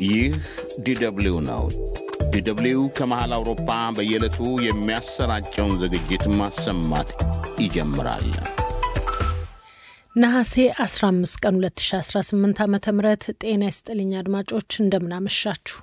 ይህ ዲደብሊው ነው። ዲደብሊው ከመሃል አውሮፓ በየዕለቱ የሚያሰራጨውን ዝግጅት ማሰማት ይጀምራል። ነሐሴ 15 ቀን 2018 ዓ ም ጤና ይስጥልኝ አድማጮች፣ እንደምናመሻችሁ።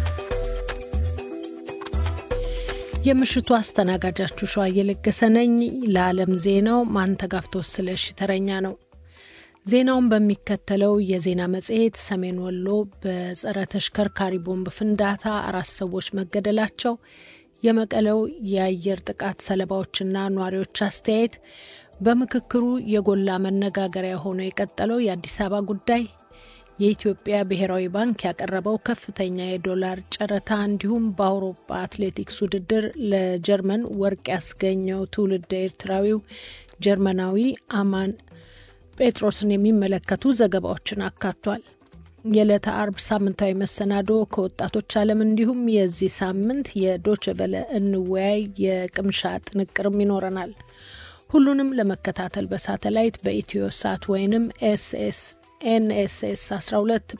የምሽቱ አስተናጋጃችሁ ሸዋ እየለገሰ ነኝ። ለዓለም ዜናው ማንተጋፍቶ ስለሺ ተረኛ ነው። ዜናውን በሚከተለው የዜና መጽሔት ሰሜን ወሎ በጸረ ተሽከርካሪ ቦምብ ፍንዳታ አራት ሰዎች መገደላቸው፣ የመቀለው የአየር ጥቃት ሰለባዎችና ነዋሪዎች አስተያየት፣ በምክክሩ የጎላ መነጋገሪያ ሆኖ የቀጠለው የአዲስ አበባ ጉዳይ፣ የኢትዮጵያ ብሔራዊ ባንክ ያቀረበው ከፍተኛ የዶላር ጨረታ እንዲሁም በአውሮፓ አትሌቲክስ ውድድር ለጀርመን ወርቅ ያስገኘው ትውልደ ኤርትራዊው ጀርመናዊ አማን ጴጥሮስን የሚመለከቱ ዘገባዎችን አካቷል። የዕለተ አርብ ሳምንታዊ መሰናዶ ከወጣቶች ዓለም እንዲሁም የዚህ ሳምንት የዶች በለ እንወያይ የቅምሻ ጥንቅርም ይኖረናል። ሁሉንም ለመከታተል በሳተላይት በኢትዮ ሳት ወይንም ኤስኤስ ኤንኤስኤስ 12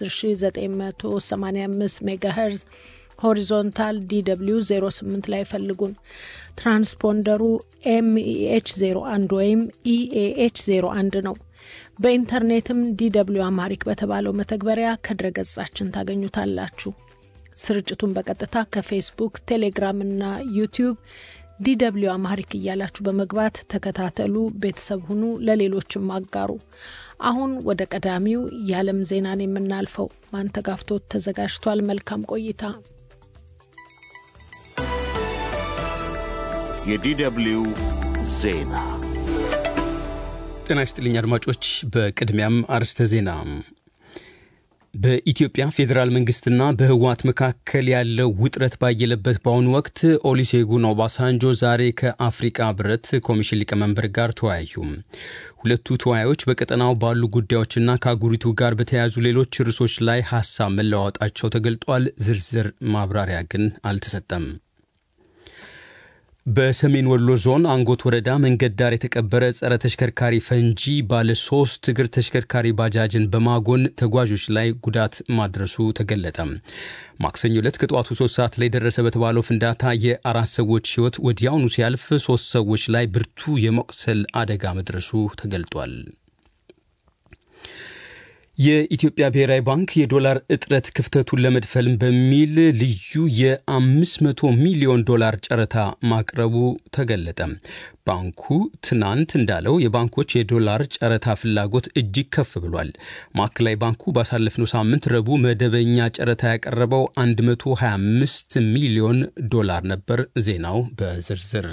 በ10985 ሜጋሄርዝ ሆሪዞንታል ዲw 08 ላይ ፈልጉን። ትራንስፖንደሩ ኤምኢኤች 01 ወይም ኢኤኤች 01 ነው። በኢንተርኔትም ዲw አማሪክ በተባለው መተግበሪያ ከድረገጻችን ታገኙታላችሁ። ስርጭቱን በቀጥታ ከፌስቡክ፣ ቴሌግራም እና ዩቲዩብ ዲw አማሪክ እያላችሁ በመግባት ተከታተሉ፣ ቤተሰብ ሁኑ፣ ለሌሎችም አጋሩ። አሁን ወደ ቀዳሚው የዓለም ዜናን የምናልፈው ማንተጋፍቶት ተዘጋጅቷል። መልካም ቆይታ። የዲደብሊው ዜና ጤና ይስጥልኝ አድማጮች። በቅድሚያም አርስተ ዜና በኢትዮጵያ ፌዴራል መንግስትና በህወሓት መካከል ያለው ውጥረት ባየለበት በአሁኑ ወቅት ኦሉሴጉን ኦባሳንጆ ዛሬ ከአፍሪቃ ህብረት ኮሚሽን ሊቀመንበር ጋር ተወያዩ። ሁለቱ ተወያዮች በቀጠናው ባሉ ጉዳዮችና ከአህጉሪቱ ጋር በተያያዙ ሌሎች ርዕሶች ላይ ሀሳብ መለዋወጣቸው ተገልጧል። ዝርዝር ማብራሪያ ግን አልተሰጠም። በሰሜን ወሎ ዞን አንጎት ወረዳ መንገድ ዳር የተቀበረ ጸረ ተሽከርካሪ ፈንጂ ባለ ሶስት እግር ተሽከርካሪ ባጃጅን በማጎን ተጓዦች ላይ ጉዳት ማድረሱ ተገለጠ። ማክሰኞ ዕለት ከጠዋቱ ሶስት ሰዓት ላይ ደረሰ በተባለው ፍንዳታ የአራት ሰዎች ህይወት ወዲያውኑ ሲያልፍ ሶስት ሰዎች ላይ ብርቱ የመቁሰል አደጋ መድረሱ ተገልጧል። የኢትዮጵያ ብሔራዊ ባንክ የዶላር እጥረት ክፍተቱን ለመድፈል በሚል ልዩ የ500 ሚሊዮን ዶላር ጨረታ ማቅረቡ ተገለጠ። ባንኩ ትናንት እንዳለው የባንኮች የዶላር ጨረታ ፍላጎት እጅግ ከፍ ብሏል። ማዕከላዊ ባንኩ ባሳለፍነው ሳምንት ረቡዕ መደበኛ ጨረታ ያቀረበው 125 ሚሊዮን ዶላር ነበር። ዜናው በዝርዝር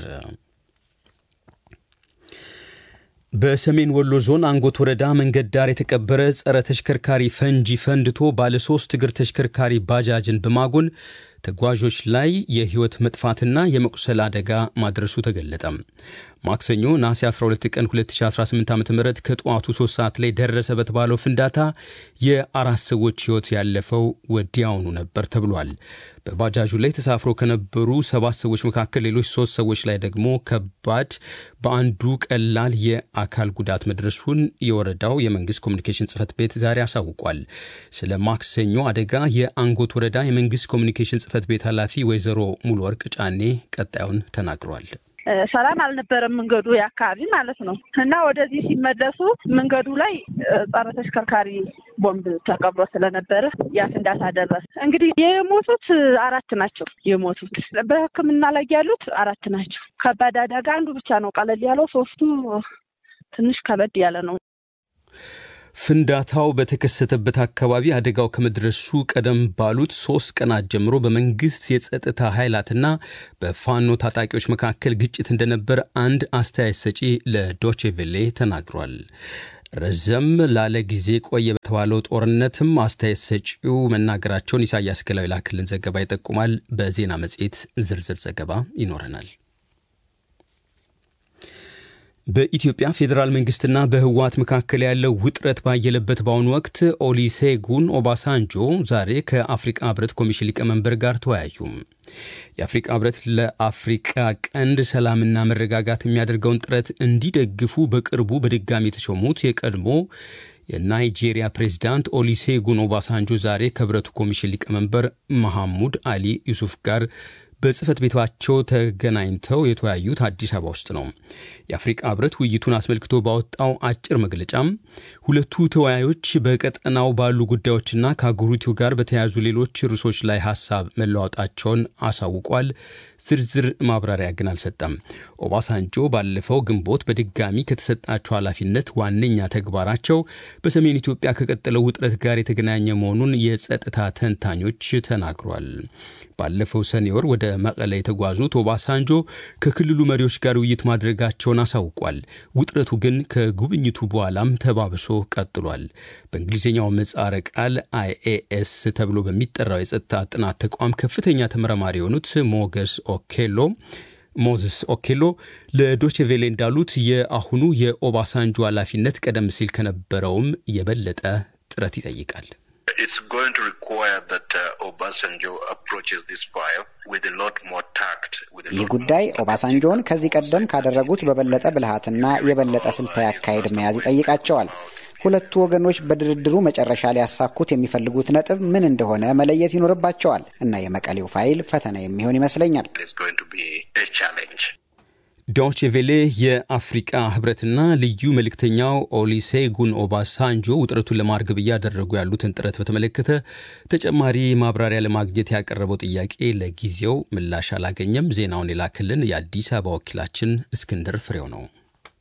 በሰሜን ወሎ ዞን አንጎት ወረዳ መንገድ ዳር የተቀበረ ጸረ ተሽከርካሪ ፈንጂ ፈንድቶ ባለሶስት እግር ተሽከርካሪ ባጃጅን በማጎን ተጓዦች ላይ የህይወት መጥፋትና የመቁሰል አደጋ ማድረሱ ተገለጠ። ማክሰኞ ነሐሴ 12 ቀን 2018 ዓ ም ከጠዋቱ 3 ሰዓት ላይ ደረሰ በተባለው ፍንዳታ የአራት ሰዎች ህይወት ያለፈው ወዲያውኑ ነበር ተብሏል። በባጃጁ ላይ ተሳፍሮ ከነበሩ ሰባት ሰዎች መካከል ሌሎች ሶስት ሰዎች ላይ ደግሞ ከባድ፣ በአንዱ ቀላል የአካል ጉዳት መድረሱን የወረዳው የመንግስት ኮሚኒኬሽን ጽህፈት ቤት ዛሬ አሳውቋል። ስለ ማክሰኞ አደጋ የአንጎት ወረዳ የመንግስት ኮሚኒኬሽን ጽህፈት ቤት ኃላፊ ወይዘሮ ሙሉ ወርቅ ጫኔ ቀጣዩን ተናግሯል። ሰላም አልነበረም መንገዱ የአካባቢ ማለት ነው። እና ወደዚህ ሲመለሱ መንገዱ ላይ ጸረ ተሽከርካሪ ቦምብ ተቀብሮ ስለነበረ ያ ፍንዳታ ደረሰ። እንግዲህ የሞቱት አራት ናቸው። የሞቱት በሕክምና ላይ ያሉት አራት ናቸው። ከባድ አደጋ አንዱ ብቻ ነው ቀለል ያለው፣ ሶስቱ ትንሽ ከበድ ያለ ነው። ፍንዳታው በተከሰተበት አካባቢ አደጋው ከመድረሱ ቀደም ባሉት ሶስት ቀናት ጀምሮ በመንግስት የጸጥታ ኃይላትና በፋኖ ታጣቂዎች መካከል ግጭት እንደነበር አንድ አስተያየት ሰጪ ለዶቼቬሌ ተናግሯል። ረዘም ላለ ጊዜ ቆየ በተባለው ጦርነትም አስተያየት ሰጪው መናገራቸውን ኢሳያስ ገላዊ ላክልን ዘገባ ይጠቁማል። በዜና መጽሔት ዝርዝር ዘገባ ይኖረናል። በኢትዮጵያ ፌዴራል መንግስትና በህወሓት መካከል ያለው ውጥረት ባየለበት በአሁኑ ወቅት ኦሊሴጉን ኦባሳንጆ ዛሬ ከአፍሪቃ ህብረት ኮሚሽን ሊቀመንበር ጋር ተወያዩ። የአፍሪቃ ህብረት ለአፍሪቃ ቀንድ ሰላምና መረጋጋት የሚያደርገውን ጥረት እንዲደግፉ በቅርቡ በድጋሚ የተሾሙት የቀድሞ የናይጄሪያ ፕሬዚዳንት ኦሊሴጉን ኦባሳንጆ ዛሬ ከህብረቱ ኮሚሽን ሊቀመንበር መሐሙድ አሊ ዩሱፍ ጋር በጽህፈት ቤታቸው ተገናኝተው የተወያዩት አዲስ አበባ ውስጥ ነው። የአፍሪቃ ህብረት ውይይቱን አስመልክቶ ባወጣው አጭር መግለጫም ሁለቱ ተወያዮች በቀጠናው ባሉ ጉዳዮችና ከአህጉሪቱ ጋር በተያያዙ ሌሎች ርዕሶች ላይ ሀሳብ መለዋወጣቸውን አሳውቋል። ዝርዝር ማብራሪያ ግን አልሰጠም። ኦባሳንጆ ባለፈው ግንቦት በድጋሚ ከተሰጣቸው ኃላፊነት ዋነኛ ተግባራቸው በሰሜን ኢትዮጵያ ከቀጠለው ውጥረት ጋር የተገናኘ መሆኑን የጸጥታ ተንታኞች ተናግሯል። ባለፈው ሰኔ ወር ወደ መቀለ የተጓዙት ኦባሳንጆ ከክልሉ መሪዎች ጋር ውይይት ማድረጋቸውን አሳውቋል። ውጥረቱ ግን ከጉብኝቱ በኋላም ተባብሶ ቀጥሏል። በእንግሊዝኛው ምህጻረ ቃል አይኤኤስ ተብሎ በሚጠራው የጸጥታ ጥናት ተቋም ከፍተኛ ተመራማሪ የሆኑት ሞገስ ኦኬሎ ሞዝስ ኦኬሎ ለዶችቬሌ እንዳሉት የአሁኑ የኦባሳንጆ ኃላፊነት ቀደም ሲል ከነበረውም የበለጠ ጥረት ይጠይቃል። ይህ ጉዳይ ኦባሳንጆን ከዚህ ቀደም ካደረጉት በበለጠ ብልሃትና የበለጠ ስልታዊ አካሄድ መያዝ ይጠይቃቸዋል። ሁለቱ ወገኖች በድርድሩ መጨረሻ ሊያሳኩት የሚፈልጉት ነጥብ ምን እንደሆነ መለየት ይኖርባቸዋል እና የመቀሌው ፋይል ፈተና የሚሆን ይመስለኛል። ዶቼ ቬሌ የአፍሪቃ ህብረትና ልዩ መልእክተኛው ኦሊሴጉን ኦባሳንጆ ውጥረቱን ለማርገብ እያደረጉ ያሉትን ጥረት በተመለከተ ተጨማሪ ማብራሪያ ለማግኘት ያቀረበው ጥያቄ ለጊዜው ምላሽ አላገኘም። ዜናውን የላክልን የአዲስ አበባ ወኪላችን እስክንድር ፍሬው ነው።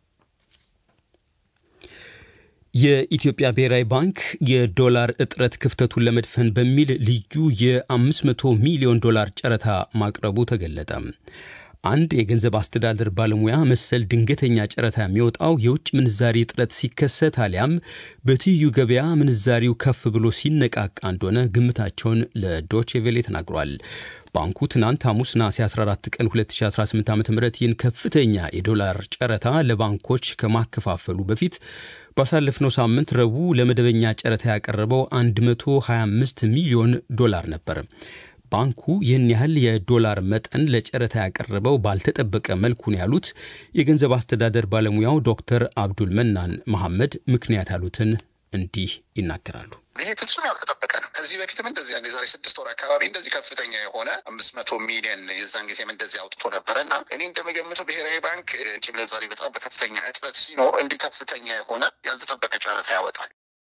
የኢትዮጵያ ብሔራዊ ባንክ የዶላር እጥረት ክፍተቱን ለመድፈን በሚል ልዩ የ500 ሚሊዮን ዶላር ጨረታ ማቅረቡ ተገለጠ። አንድ የገንዘብ አስተዳደር ባለሙያ መሰል ድንገተኛ ጨረታ የሚወጣው የውጭ ምንዛሪ እጥረት ሲከሰት አሊያም በትይዩ ገበያ ምንዛሪው ከፍ ብሎ ሲነቃቃ እንደሆነ ግምታቸውን ለዶቼ ቬሌ ተናግሯል። ባንኩ ትናንት ሐሙስ ነሐሴ 14 ቀን 2018 ዓ ም ይህን ከፍተኛ የዶላር ጨረታ ለባንኮች ከማከፋፈሉ በፊት ባሳለፍነው ሳምንት ረቡዕ ለመደበኛ ጨረታ ያቀረበው 125 ሚሊዮን ዶላር ነበር። ባንኩ ይህን ያህል የዶላር መጠን ለጨረታ ያቀረበው ባልተጠበቀ መልኩ ነው ያሉት የገንዘብ አስተዳደር ባለሙያው ዶክተር አብዱል መናን መሐመድ ምክንያት ያሉትን እንዲህ ይናገራሉ። ይሄ ፍጹም ያልተጠበቀ ነው። ከዚህ በፊትም እንደዚህ አንድ የዛሬ ስድስት ወር አካባቢ እንደዚህ ከፍተኛ የሆነ አምስት መቶ ሚሊዮን የዛን ጊዜም እንደዚህ አውጥቶ ነበረ እና እኔ እንደምገምተው ብሔራዊ ባንክ ውጭ ምንዛሪ በጣም በከፍተኛ እጥረት ሲኖር እንዲህ ከፍተኛ የሆነ ያልተጠበቀ ጨረታ ያወጣል።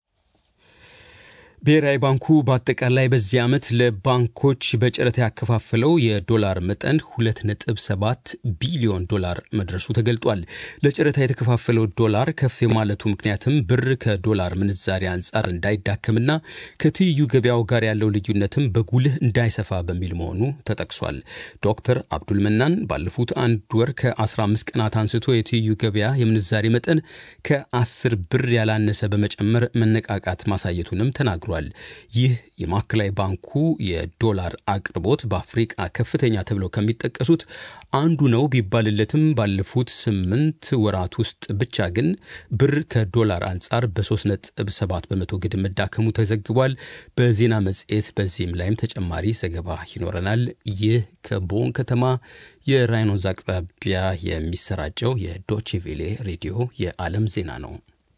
ብሔራዊ ባንኩ በአጠቃላይ በዚህ ዓመት ለባንኮች በጨረታ ያከፋፈለው የዶላር መጠን 2.7 ቢሊዮን ዶላር መድረሱ ተገልጧል። ለጨረታ የተከፋፈለው ዶላር ከፍ የማለቱ ምክንያትም ብር ከዶላር ምንዛሪ አንጻር እንዳይዳከምና ከትይዩ ገበያው ጋር ያለው ልዩነትም በጉልህ እንዳይሰፋ በሚል መሆኑ ተጠቅሷል። ዶክተር አብዱል መናን ባለፉት አንድ ወር ከ15 ቀናት አንስቶ የትይዩ ገበያ የምንዛሪ መጠን ከ10 ብር ያላነሰ በመጨመር መነቃቃት ማሳየቱንም ተናግሯል። ይህ የማዕከላዊ ባንኩ የዶላር አቅርቦት በአፍሪቃ ከፍተኛ ተብለው ከሚጠቀሱት አንዱ ነው ቢባልለትም ባለፉት ስምንት ወራት ውስጥ ብቻ ግን ብር ከዶላር አንጻር በ3.7 በመቶ ግድም መዳከሙ ተዘግቧል። በዜና መጽሔት በዚህም ላይም ተጨማሪ ዘገባ ይኖረናል። ይህ ከቦን ከተማ የራይን ወንዝ አቅራቢያ የሚሰራጨው የዶቼቬሌ ሬዲዮ የዓለም ዜና ነው።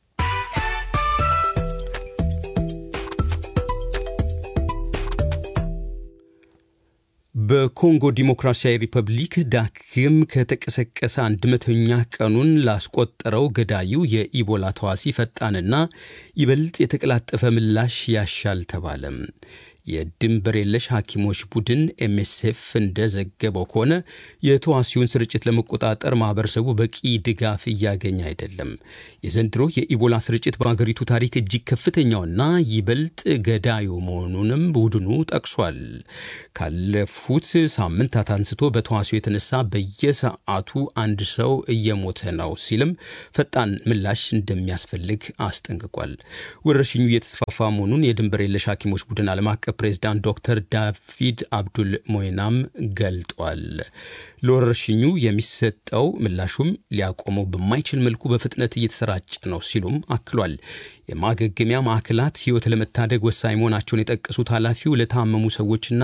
በኮንጎ ዲሞክራሲያዊ ሪፐብሊክ ዳግም ከተቀሰቀሰ አንድ መቶኛ ቀኑን ላስቆጠረው ገዳዩ የኢቦላ ተዋሲ ፈጣንና ይበልጥ የተቀላጠፈ ምላሽ ያሻል ተባለም። የድንበር የለሽ ሐኪሞች ቡድን ኤምኤስኤፍ እንደዘገበው ከሆነ የተዋሲውን ስርጭት ለመቆጣጠር ማህበረሰቡ በቂ ድጋፍ እያገኘ አይደለም። የዘንድሮ የኢቦላ ስርጭት በአገሪቱ ታሪክ እጅግ ከፍተኛውና ይበልጥ ገዳዩ መሆኑንም ቡድኑ ጠቅሷል። ካለፉት ሳምንታት አንስቶ በተዋሲው የተነሳ በየሰዓቱ አንድ ሰው እየሞተ ነው ሲልም ፈጣን ምላሽ እንደሚያስፈልግ አስጠንቅቋል። ወረርሽኙ እየተስፋፋ መሆኑን የድንበር የለሽ ሐኪሞች ቡድን ዓለም አቀፍ ፕሬዚዳንት ዶክተር ዳቪድ አብዱል ሞይናም ገልጧል። ለወረርሽኙ የሚሰጠው ምላሹም ሊያቆመው በማይችል መልኩ በፍጥነት እየተሰራጨ ነው ሲሉም አክሏል። የማገገሚያ ማዕከላት ሕይወት ለመታደግ ወሳኝ መሆናቸውን የጠቀሱት ኃላፊው ለታመሙ ሰዎችና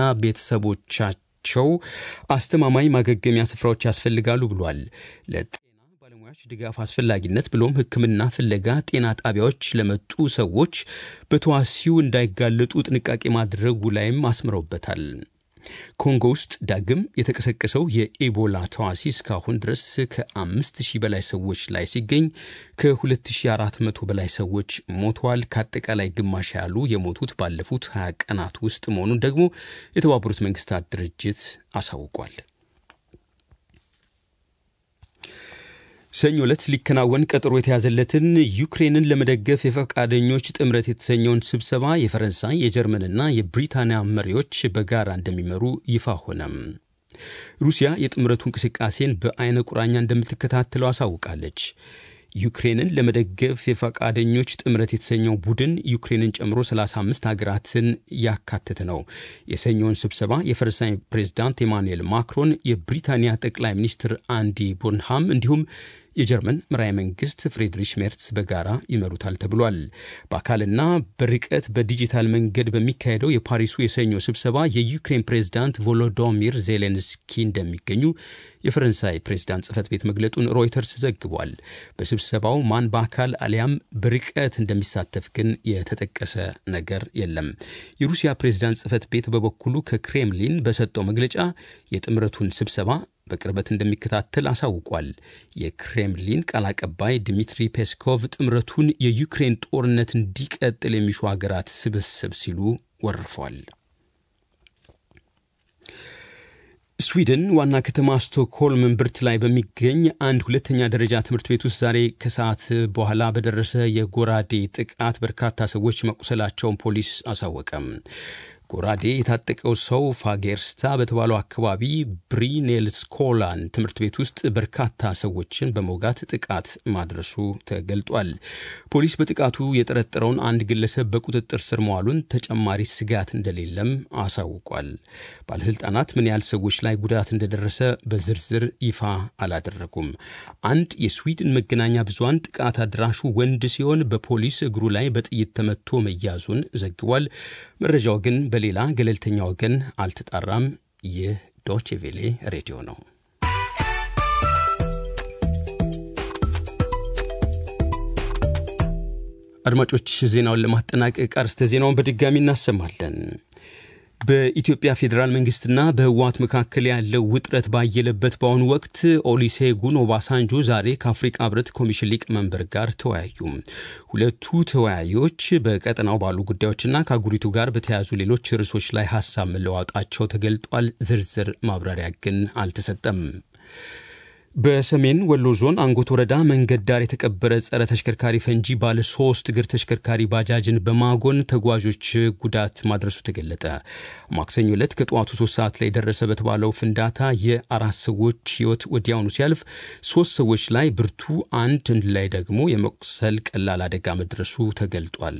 ቤተሰቦቻቸው አስተማማኝ ማገገሚያ ስፍራዎች ያስፈልጋሉ ብሏል። ለጤና ባለሙያዎች ድጋፍ አስፈላጊነት ብሎም ሕክምና ፍለጋ ጤና ጣቢያዎች ለመጡ ሰዎች በተዋሲው እንዳይጋለጡ ጥንቃቄ ማድረጉ ላይም አስምረውበታል። ኮንጎ ውስጥ ዳግም የተቀሰቀሰው የኢቦላ ተዋሲ እስካሁን ድረስ ከአምስት ሺህ በላይ ሰዎች ላይ ሲገኝ ከ2400 በላይ ሰዎች ሞተዋል። ከአጠቃላይ ግማሽ ያሉ የሞቱት ባለፉት 20 ቀናት ውስጥ መሆኑን ደግሞ የተባበሩት መንግስታት ድርጅት አሳውቋል። ሰኞ ዕለት ሊከናወን ቀጠሮ የተያዘለትን ዩክሬንን ለመደገፍ የፈቃደኞች ጥምረት የተሰኘውን ስብሰባ የፈረንሳይ የጀርመንና የብሪታንያ መሪዎች በጋራ እንደሚመሩ ይፋ ሆነም። ሩሲያ የጥምረቱ እንቅስቃሴን በአይነ ቁራኛ እንደምትከታተለው አሳውቃለች። ዩክሬንን ለመደገፍ የፈቃደኞች ጥምረት የተሰኘው ቡድን ዩክሬንን ጨምሮ 35 ሀገራትን ያካተተ ነው። የሰኞውን ስብሰባ የፈረንሳይ ፕሬዝዳንት ኤማኑኤል ማክሮን፣ የብሪታንያ ጠቅላይ ሚኒስትር አንዲ ቦንሃም እንዲሁም የጀርመን መራሄ መንግስት ፍሬድሪሽ ሜርትስ በጋራ ይመሩታል ተብሏል። በአካልና በርቀት በዲጂታል መንገድ በሚካሄደው የፓሪሱ የሰኞ ስብሰባ የዩክሬን ፕሬዝዳንት ቮሎዶሚር ዜሌንስኪ እንደሚገኙ የፈረንሳይ ፕሬዝዳንት ጽህፈት ቤት መግለጡን ሮይተርስ ዘግቧል። በስብሰባው ማን በአካል አሊያም በርቀት እንደሚሳተፍ ግን የተጠቀሰ ነገር የለም። የሩሲያ ፕሬዝዳንት ጽህፈት ቤት በበኩሉ ከክሬምሊን በሰጠው መግለጫ የጥምረቱን ስብሰባ በቅርበት እንደሚከታተል አሳውቋል። የክሬምሊን ቃል አቀባይ ድሚትሪ ፔስኮቭ ጥምረቱን የዩክሬን ጦርነት እንዲቀጥል የሚሹ ሀገራት ስብስብ ሲሉ ወርፏል። ስዊድን ዋና ከተማ ስቶክሆልም እምብርት ላይ በሚገኝ አንድ ሁለተኛ ደረጃ ትምህርት ቤት ውስጥ ዛሬ ከሰዓት በኋላ በደረሰ የጎራዴ ጥቃት በርካታ ሰዎች መቁሰላቸውን ፖሊስ አሳወቀም። ጎራዴ የታጠቀው ሰው ፋጌርስታ በተባለው አካባቢ ብሪኔልስኮላን ትምህርት ቤት ውስጥ በርካታ ሰዎችን በመውጋት ጥቃት ማድረሱ ተገልጧል። ፖሊስ በጥቃቱ የጠረጠረውን አንድ ግለሰብ በቁጥጥር ስር መዋሉን፣ ተጨማሪ ስጋት እንደሌለም አሳውቋል። ባለስልጣናት ምን ያህል ሰዎች ላይ ጉዳት እንደደረሰ በዝርዝር ይፋ አላደረጉም። አንድ የስዊድን መገናኛ ብዙሃን ጥቃት አድራሹ ወንድ ሲሆን በፖሊስ እግሩ ላይ በጥይት ተመቶ መያዙን ዘግቧል። መረጃው ግን በሌላ ገለልተኛ ወገን አልተጣራም። ይህ ዶቼ ቬሌ ሬዲዮ ነው። አድማጮች፣ ዜናውን ለማጠናቀቅ አርዕስተ ዜናውን በድጋሚ እናሰማለን። በኢትዮጵያ ፌዴራል መንግስትና በህወሓት መካከል ያለው ውጥረት ባየለበት በአሁኑ ወቅት ኦሊሴጉን ኦባሳንጆ ዛሬ ከአፍሪቃ ህብረት ኮሚሽን ሊቀመንበር ጋር ተወያዩ። ሁለቱ ተወያዮች በቀጠናው ባሉ ጉዳዮችና ከአህጉሪቱ ጋር በተያያዙ ሌሎች ርዕሶች ላይ ሀሳብ መለዋወጣቸው ተገልጧል። ዝርዝር ማብራሪያ ግን አልተሰጠም። በሰሜን ወሎ ዞን አንጎት ወረዳ መንገድ ዳር የተቀበረ ጸረ ተሽከርካሪ ፈንጂ ባለ ሶስት እግር ተሽከርካሪ ባጃጅን በማጎን ተጓዦች ጉዳት ማድረሱ ተገለጠ። ማክሰኞ ዕለት ከጠዋቱ ሶስት ሰዓት ላይ ደረሰ በተባለው ፍንዳታ የአራት ሰዎች ህይወት ወዲያውኑ ሲያልፍ ሶስት ሰዎች ላይ ብርቱ፣ አንድ ላይ ደግሞ የመቁሰል ቀላል አደጋ መድረሱ ተገልጧል።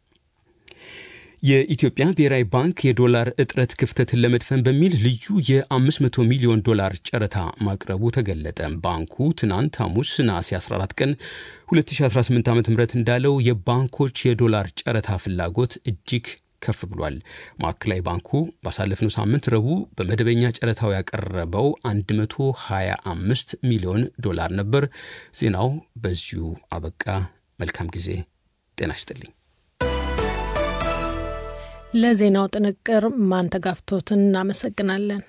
የኢትዮጵያ ብሔራዊ ባንክ የዶላር እጥረት ክፍተትን ለመድፈን በሚል ልዩ የ500 ሚሊዮን ዶላር ጨረታ ማቅረቡ ተገለጠ። ባንኩ ትናንት ሐሙስ ነሐሴ 14 ቀን 2018 ዓ ም እንዳለው የባንኮች የዶላር ጨረታ ፍላጎት እጅግ ከፍ ብሏል። ማዕከላዊ ባንኩ ባሳለፍነው ሳምንት ረቡዕ በመደበኛ ጨረታው ያቀረበው 125 ሚሊዮን ዶላር ነበር። ዜናው በዚሁ አበቃ። መልካም ጊዜ። ጤና ይስጥልኝ። ለዜናው ጥንቅር ማንተጋፍቶትን እናመሰግናለን።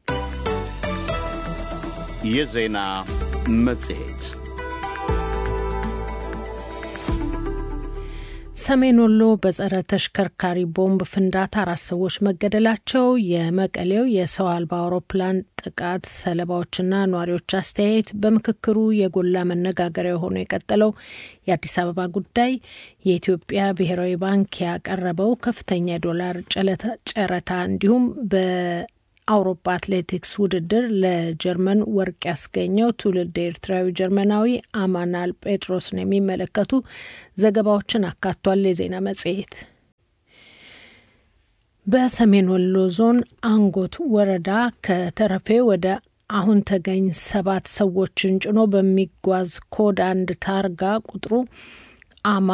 የዜና መጽሔት ሰሜን ወሎ በጸረ ተሽከርካሪ ቦምብ ፍንዳታ አራት ሰዎች መገደላቸው፣ የመቀሌው የሰው አልባ አውሮፕላን ጥቃት ሰለባዎችና ነዋሪዎች አስተያየት፣ በምክክሩ የጎላ መነጋገሪያ ሆኖ የቀጠለው የአዲስ አበባ ጉዳይ፣ የኢትዮጵያ ብሔራዊ ባንክ ያቀረበው ከፍተኛ የዶላር ጨረታ እንዲሁም በአውሮፓ አትሌቲክስ ውድድር ለጀርመን ወርቅ ያስገኘው ትውልድ ኤርትራዊ ጀርመናዊ አማናል ጴጥሮስን የሚመለከቱ ዘገባዎችን አካቷል። የዜና መጽሔት በሰሜን ወሎ ዞን አንጎት ወረዳ ከተረፌ ወደ አሁን ተገኝ ሰባት ሰዎችን ጭኖ በሚጓዝ ኮድ አንድ ታርጋ ቁጥሩ አማ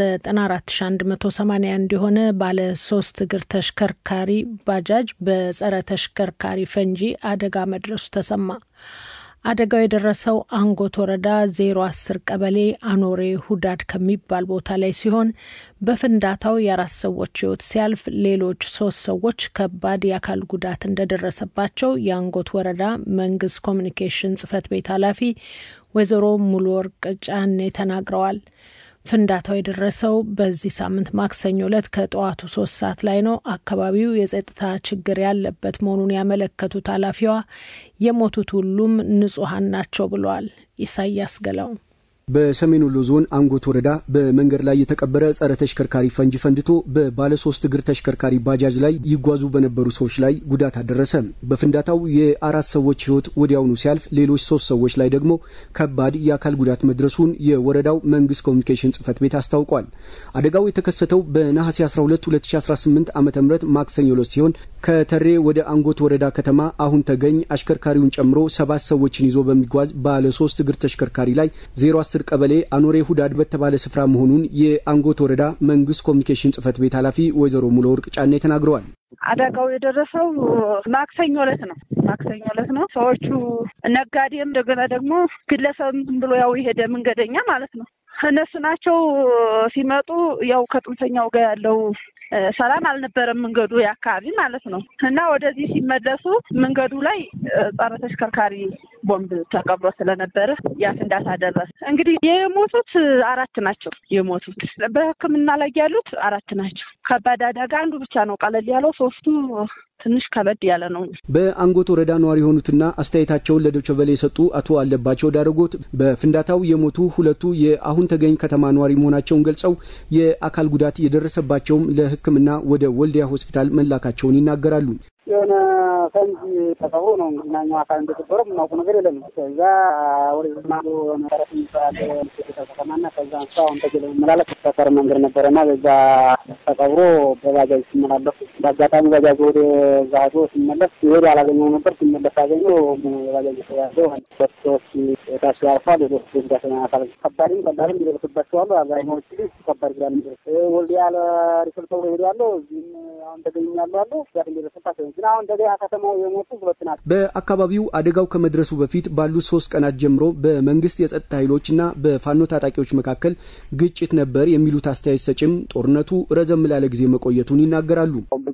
94181 የሆነ ባለ ሶስት እግር ተሽከርካሪ ባጃጅ በጸረ ተሽከርካሪ ፈንጂ አደጋ መድረሱ ተሰማ። አደጋው የደረሰው አንጎት ወረዳ ዜሮ አስር ቀበሌ አኖሬ ሁዳድ ከሚባል ቦታ ላይ ሲሆን በፍንዳታው የአራት ሰዎች ሕይወት ሲያልፍ ሌሎች ሶስት ሰዎች ከባድ የአካል ጉዳት እንደደረሰባቸው የአንጎት ወረዳ መንግስት ኮሚኒኬሽን ጽህፈት ቤት ኃላፊ ወይዘሮ ሙሉ ወርቅ ጫኔ ተናግረዋል። ፍንዳታው የደረሰው በዚህ ሳምንት ማክሰኞ ዕለት ከጠዋቱ ሶስት ሰዓት ላይ ነው። አካባቢው የጸጥታ ችግር ያለበት መሆኑን ያመለከቱት ኃላፊዋ የሞቱት ሁሉም ንጹሐን ናቸው ብለዋል። ኢሳያስ ገላው በሰሜን ወሎ ዞን አንጎት ወረዳ በመንገድ ላይ የተቀበረ ጸረ ተሽከርካሪ ፈንጂ ፈንድቶ በባለ ሶስት እግር ተሽከርካሪ ባጃጅ ላይ ይጓዙ በነበሩ ሰዎች ላይ ጉዳት አደረሰ። በፍንዳታው የአራት ሰዎች ሕይወት ወዲያውኑ ሲያልፍ ሌሎች ሶስት ሰዎች ላይ ደግሞ ከባድ የአካል ጉዳት መድረሱን የወረዳው መንግስት ኮሚኒኬሽን ጽህፈት ቤት አስታውቋል። አደጋው የተከሰተው በነሐሴ 12 2018 ዓ ም ማክሰኞ ዕለት ሲሆን ከተሬ ወደ አንጎት ወረዳ ከተማ አሁን ተገኝ አሽከርካሪውን ጨምሮ ሰባት ሰዎችን ይዞ በሚጓዝ ባለ ሶስት እግር ተሽከርካሪ ላይ 0 ቀበሌ አኖሬ ሁዳድ በተባለ ስፍራ መሆኑን የአንጎት ወረዳ መንግስት ኮሚኒኬሽን ጽህፈት ቤት ኃላፊ ወይዘሮ ሙሉ ወርቅ ጫኔ ተናግረዋል። አደጋው የደረሰው ማክሰኞ ዕለት ነው። ማክሰኞ ዕለት ነው። ሰዎቹ ነጋዴም እንደገና ደግሞ ግለሰብ ብሎ ያው የሄደ መንገደኛ ማለት ነው። እነሱ ናቸው ሲመጡ ያው ከጥንፈኛው ጋር ያለው ሰላም አልነበረም መንገዱ የአካባቢ ማለት ነው እና ወደዚህ ሲመለሱ መንገዱ ላይ ጸረ ተሽከርካሪ ቦምብ ተቀብሮ ስለነበረ ያ ፍንዳታ ደረሰ። እንግዲህ የሞቱት አራት ናቸው። የሞቱት በሕክምና ላይ ያሉት አራት ናቸው። ከባድ አደጋ አንዱ ብቻ ነው ቀለል ያለው፣ ሶስቱ ትንሽ ከበድ ያለ ነው። በአንጎት ወረዳ ነዋሪ የሆኑትና አስተያየታቸውን ለዶይቼ ቬለ የሰጡ አቶ አለባቸው ዳረጎት በፍንዳታው የሞቱ ሁለቱ የአሁን ተገኝ ከተማ ነዋሪ መሆናቸውን ገልጸው የአካል ጉዳት የደረሰባቸውም ለሕክምና ወደ ወልዲያ ሆስፒታል መላካቸውን ይናገራሉ። የሆነ ፈንጂ ተቀብሮ ነው እንግዲህ ናኛው አካል እንደተበረ የምናውቁ ነገር የለም። ከዛ ወደ ዝማዶ መሰረት የሚባል ከተማና ከዛ አንሳ አሁን ተገለ መመላለስ ሰፈር መንገድ ነበረና በዛ ተቀብሮ በባጃጅ ሲመላለሱ በአጋጣሚ ባጃጅ ወደ እዛ ሄዶ ሲመለስ ወደ አላገኘው ነበር። ሲመለስ አገኘው ባጃጅ ተያዘ ሁለት ሰዎች ታች ያልፋል። ሌሎች ጉዳት አካል ከባድም ቀላልም ይደርስባቸዋሉ። አብዛኛዎች ግን ከባድ ጉዳት የሚደርስ ወልዲያ ለሪፈር ተብሎ ሄዱ ያለው እዚህም አሁን ተገኙ ያሉ አሉ ጉዳት እንደደረሰባቸው ግን አሁን እንደገና ከተማው የሞቱ ሁለት ናቸው። በአካባቢው አደጋው ከመድረሱ በፊት ባሉት ሶስት ቀናት ጀምሮ በመንግስት የጸጥታ ኃይሎችና በፋኖ ታጣቂዎች መካከል ግጭት ነበር የሚሉት አስተያየት ሰጭም ጦርነቱ ረዘም ላለ ጊዜ መቆየቱን ይናገራሉ።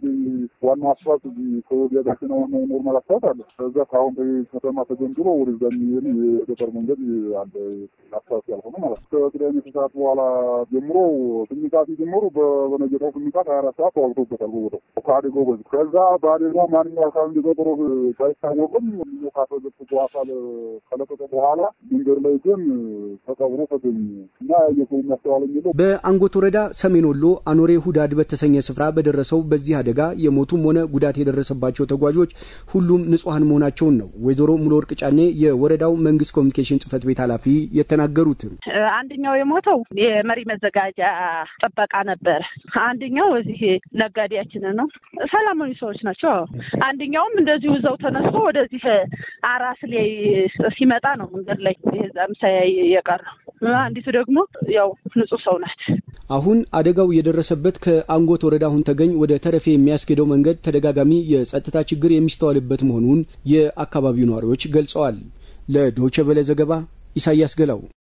ዋናው አስፋልት ከወዲያ ጋር ነው ኖርማል አስፋልት አለ። ከዛ ከአሁን ከተማ ተጀምሮ ወደዛ የሚሄድ የገጠር መንገድ አለ አስፋልት ያልሆነ ማለት ነው። ከቅዳሜ ከሰዓት በኋላ ጀምሮ ስሚቃት ጀምሮ በነገታው ስሚቃት ሀያ አራት ሰዓት ተዋግቶበታል በቦታው ከአደጋው በዚህ ከዛ በአደጋው ማንኛው አካል እንደገጠሮ ባይታወቅም ካተገፉ አካል ከለቀቀ በኋላ መንገድ ላይ ግን ተቀብሮ ተገኙ እና የሰው የሚያስተዋለ የሚለው በአንጎት ወረዳ ሰሜን ወሎ አኖሬ ሁዳድ በተሰኘ ስፍራ በደረሰው በዚህ አደጋ የሞቱም ሆነ ጉዳት የደረሰባቸው ተጓዦች ሁሉም ንጹሐን መሆናቸውን ነው ወይዘሮ ሙሉ ወርቅ ጫኔ የወረዳው መንግስት ኮሚኒኬሽን ጽህፈት ቤት ኃላፊ የተናገሩት። አንደኛው የሞተው የመሪ መዘጋጃ ጥበቃ ነበረ። አንደኛው እዚህ ነጋዴያችን ነው። ሰላማዊ ሰዎች ናቸው። አንደኛውም እንደዚሁ እዛው ተነስቶ ወደዚህ አራስ ላይ ሲመጣ ነው መንገድ ላይ ዛም ሳያይ የቀረው። አንዲቱ ደግሞ ያው ንጹህ ሰው ናት። አሁን አደጋው የደረሰበት ከአንጎት ወረዳ አሁን ተገኝ ወደ ተረፌ የሚያስኬደው መንገድ ተደጋጋሚ የጸጥታ ችግር የሚስተዋልበት መሆኑን የአካባቢው ነዋሪዎች ገልጸዋል። ለዶይቼ ቬለ ዘገባ ኢሳያስ ገላው።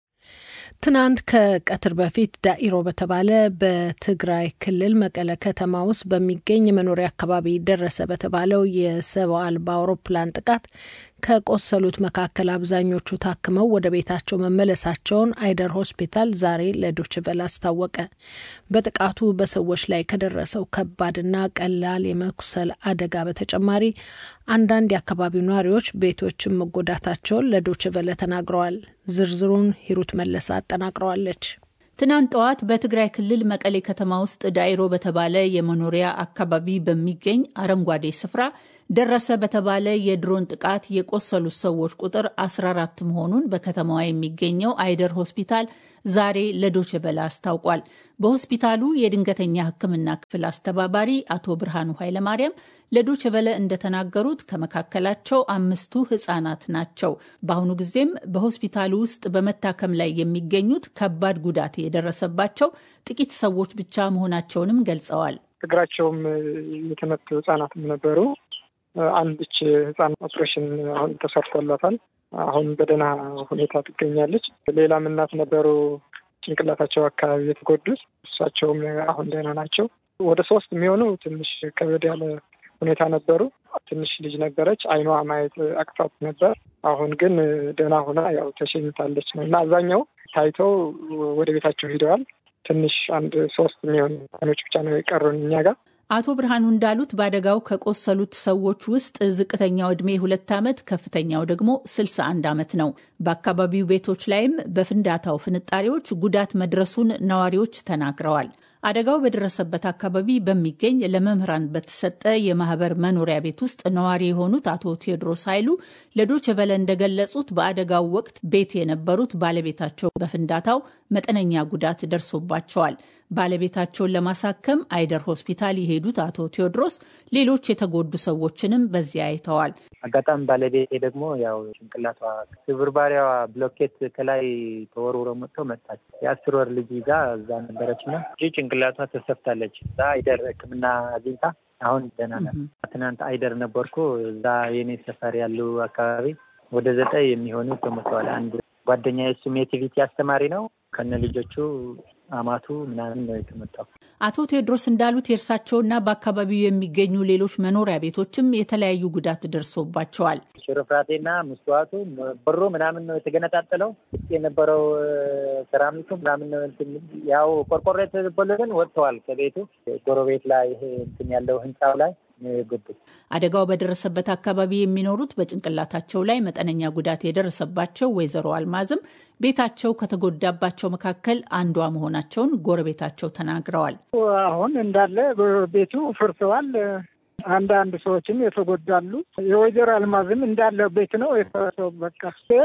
ትናንት ከቀትር በፊት ዳኢሮ በተባለ በትግራይ ክልል መቀለ ከተማ ውስጥ በሚገኝ የመኖሪያ አካባቢ ደረሰ በተባለው የሰው አልባ አውሮፕላን ጥቃት ከቆሰሉት መካከል አብዛኞቹ ታክመው ወደ ቤታቸው መመለሳቸውን አይደር ሆስፒታል ዛሬ ለዶችቨል አስታወቀ። በጥቃቱ በሰዎች ላይ ከደረሰው ከባድና ቀላል የመቁሰል አደጋ በተጨማሪ አንዳንድ የአካባቢው ነዋሪዎች ቤቶችን መጎዳታቸውን ለዶችቨለ ተናግረዋል። ዝርዝሩን ሂሩት መለሰ አጠናቅረዋለች። ትናንት ጠዋት በትግራይ ክልል መቀሌ ከተማ ውስጥ ዳይሮ በተባለ የመኖሪያ አካባቢ በሚገኝ አረንጓዴ ስፍራ ደረሰ በተባለ የድሮን ጥቃት የቆሰሉት ሰዎች ቁጥር 14 መሆኑን በከተማዋ የሚገኘው አይደር ሆስፒታል ዛሬ ለዶችቨለ አስታውቋል። በሆስፒታሉ የድንገተኛ ሕክምና ክፍል አስተባባሪ አቶ ብርሃኑ ኃይለማርያም ለዶችቨለ እንደተናገሩት ከመካከላቸው አምስቱ ህጻናት ናቸው። በአሁኑ ጊዜም በሆስፒታሉ ውስጥ በመታከም ላይ የሚገኙት ከባድ ጉዳት የደረሰባቸው ጥቂት ሰዎች ብቻ መሆናቸውንም ገልጸዋል። እግራቸውም የተመቱ ህጻናትም ነበሩ። አንድች ህጻን ኦፕሬሽን አሁን ተሰርቶላታል። አሁን በደህና ሁኔታ ትገኛለች። ሌላም እናት ነበሩ ጭንቅላታቸው አካባቢ የተጎዱት እሳቸውም አሁን ደህና ናቸው። ወደ ሶስት የሚሆኑ ትንሽ ከበድ ያለ ሁኔታ ነበሩ። ትንሽ ልጅ ነበረች፣ አይኗ ማየት አቅፋት ነበር። አሁን ግን ደህና ሆና ያው ተሸኝታለች ነው እና አብዛኛው ታይተው ወደ ቤታቸው ሂደዋል። ትንሽ አንድ ሶስት የሚሆኑ ቀኖች ብቻ ነው የቀሩን እኛ ጋር። አቶ ብርሃኑ እንዳሉት በአደጋው ከቆሰሉት ሰዎች ውስጥ ዝቅተኛው ዕድሜ ሁለት ዓመት ከፍተኛው ደግሞ ስልሳ አንድ ዓመት ነው። በአካባቢው ቤቶች ላይም በፍንዳታው ፍንጣሪዎች ጉዳት መድረሱን ነዋሪዎች ተናግረዋል። አደጋው በደረሰበት አካባቢ በሚገኝ ለመምህራን በተሰጠ የማህበር መኖሪያ ቤት ውስጥ ነዋሪ የሆኑት አቶ ቴዎድሮስ ኃይሉ ለዶይቼ ቬለ እንደገለጹት በአደጋው ወቅት ቤት የነበሩት ባለቤታቸው በፍንዳታው መጠነኛ ጉዳት ደርሶባቸዋል። ባለቤታቸውን ለማሳከም አይደር ሆስፒታል የሄዱት አቶ ቴዎድሮስ ሌሎች የተጎዱ ሰዎችንም በዚያ አይተዋል። አጋጣሚ ባለቤቴ ደግሞ ያው ጭንቅላቷ ስብርባሪያዋ ብሎኬት ከላይ ተወርውሮ መጥቶ መጣች። የአስር ወር ልጅ ይዛ እዛ ነበረች እና እጅ ጭንቅላቷ ተሰፍታለች። እዛ አይደር ሕክምና አግኝታ አሁን ደህና ናት። ትናንት አይደር ነበርኩ። እዛ የኔ ሰፈር ያሉ አካባቢ ወደ ዘጠኝ የሚሆኑ ተሞተዋል። አንድ ጓደኛ የሱም የቲቪቲ አስተማሪ ነው ከነ ልጆቹ አማቱ ምናምን ነው የተመጣው። አቶ ቴዎድሮስ እንዳሉት የእርሳቸውና በአካባቢው የሚገኙ ሌሎች መኖሪያ ቤቶችም የተለያዩ ጉዳት ደርሶባቸዋል። ሽርፍራቴና መስተዋቱ በሮ ምናምን ነው የተገነጣጠለው። ውስጥ የነበረው ሰራሚቱ ምናምን ነው ያው ቆርቆሮ የተበሉትን ወጥተዋል ከቤቱ ጎረቤት ላይ ይሄ እንትን ያለው ህንፃው ላይ የገቡት። አደጋው በደረሰበት አካባቢ የሚኖሩት በጭንቅላታቸው ላይ መጠነኛ ጉዳት የደረሰባቸው ወይዘሮ አልማዝም ቤታቸው ከተጎዳባቸው መካከል አንዷ መሆናቸውን ጎረቤታቸው ተናግረዋል። አሁን እንዳለ ቤቱ ፈርሰዋል። አንዳንድ ሰዎችም የተጎዳሉ። የወይዘሮ አልማዝም እንዳለ ቤት ነው የፈረሰው። በቃ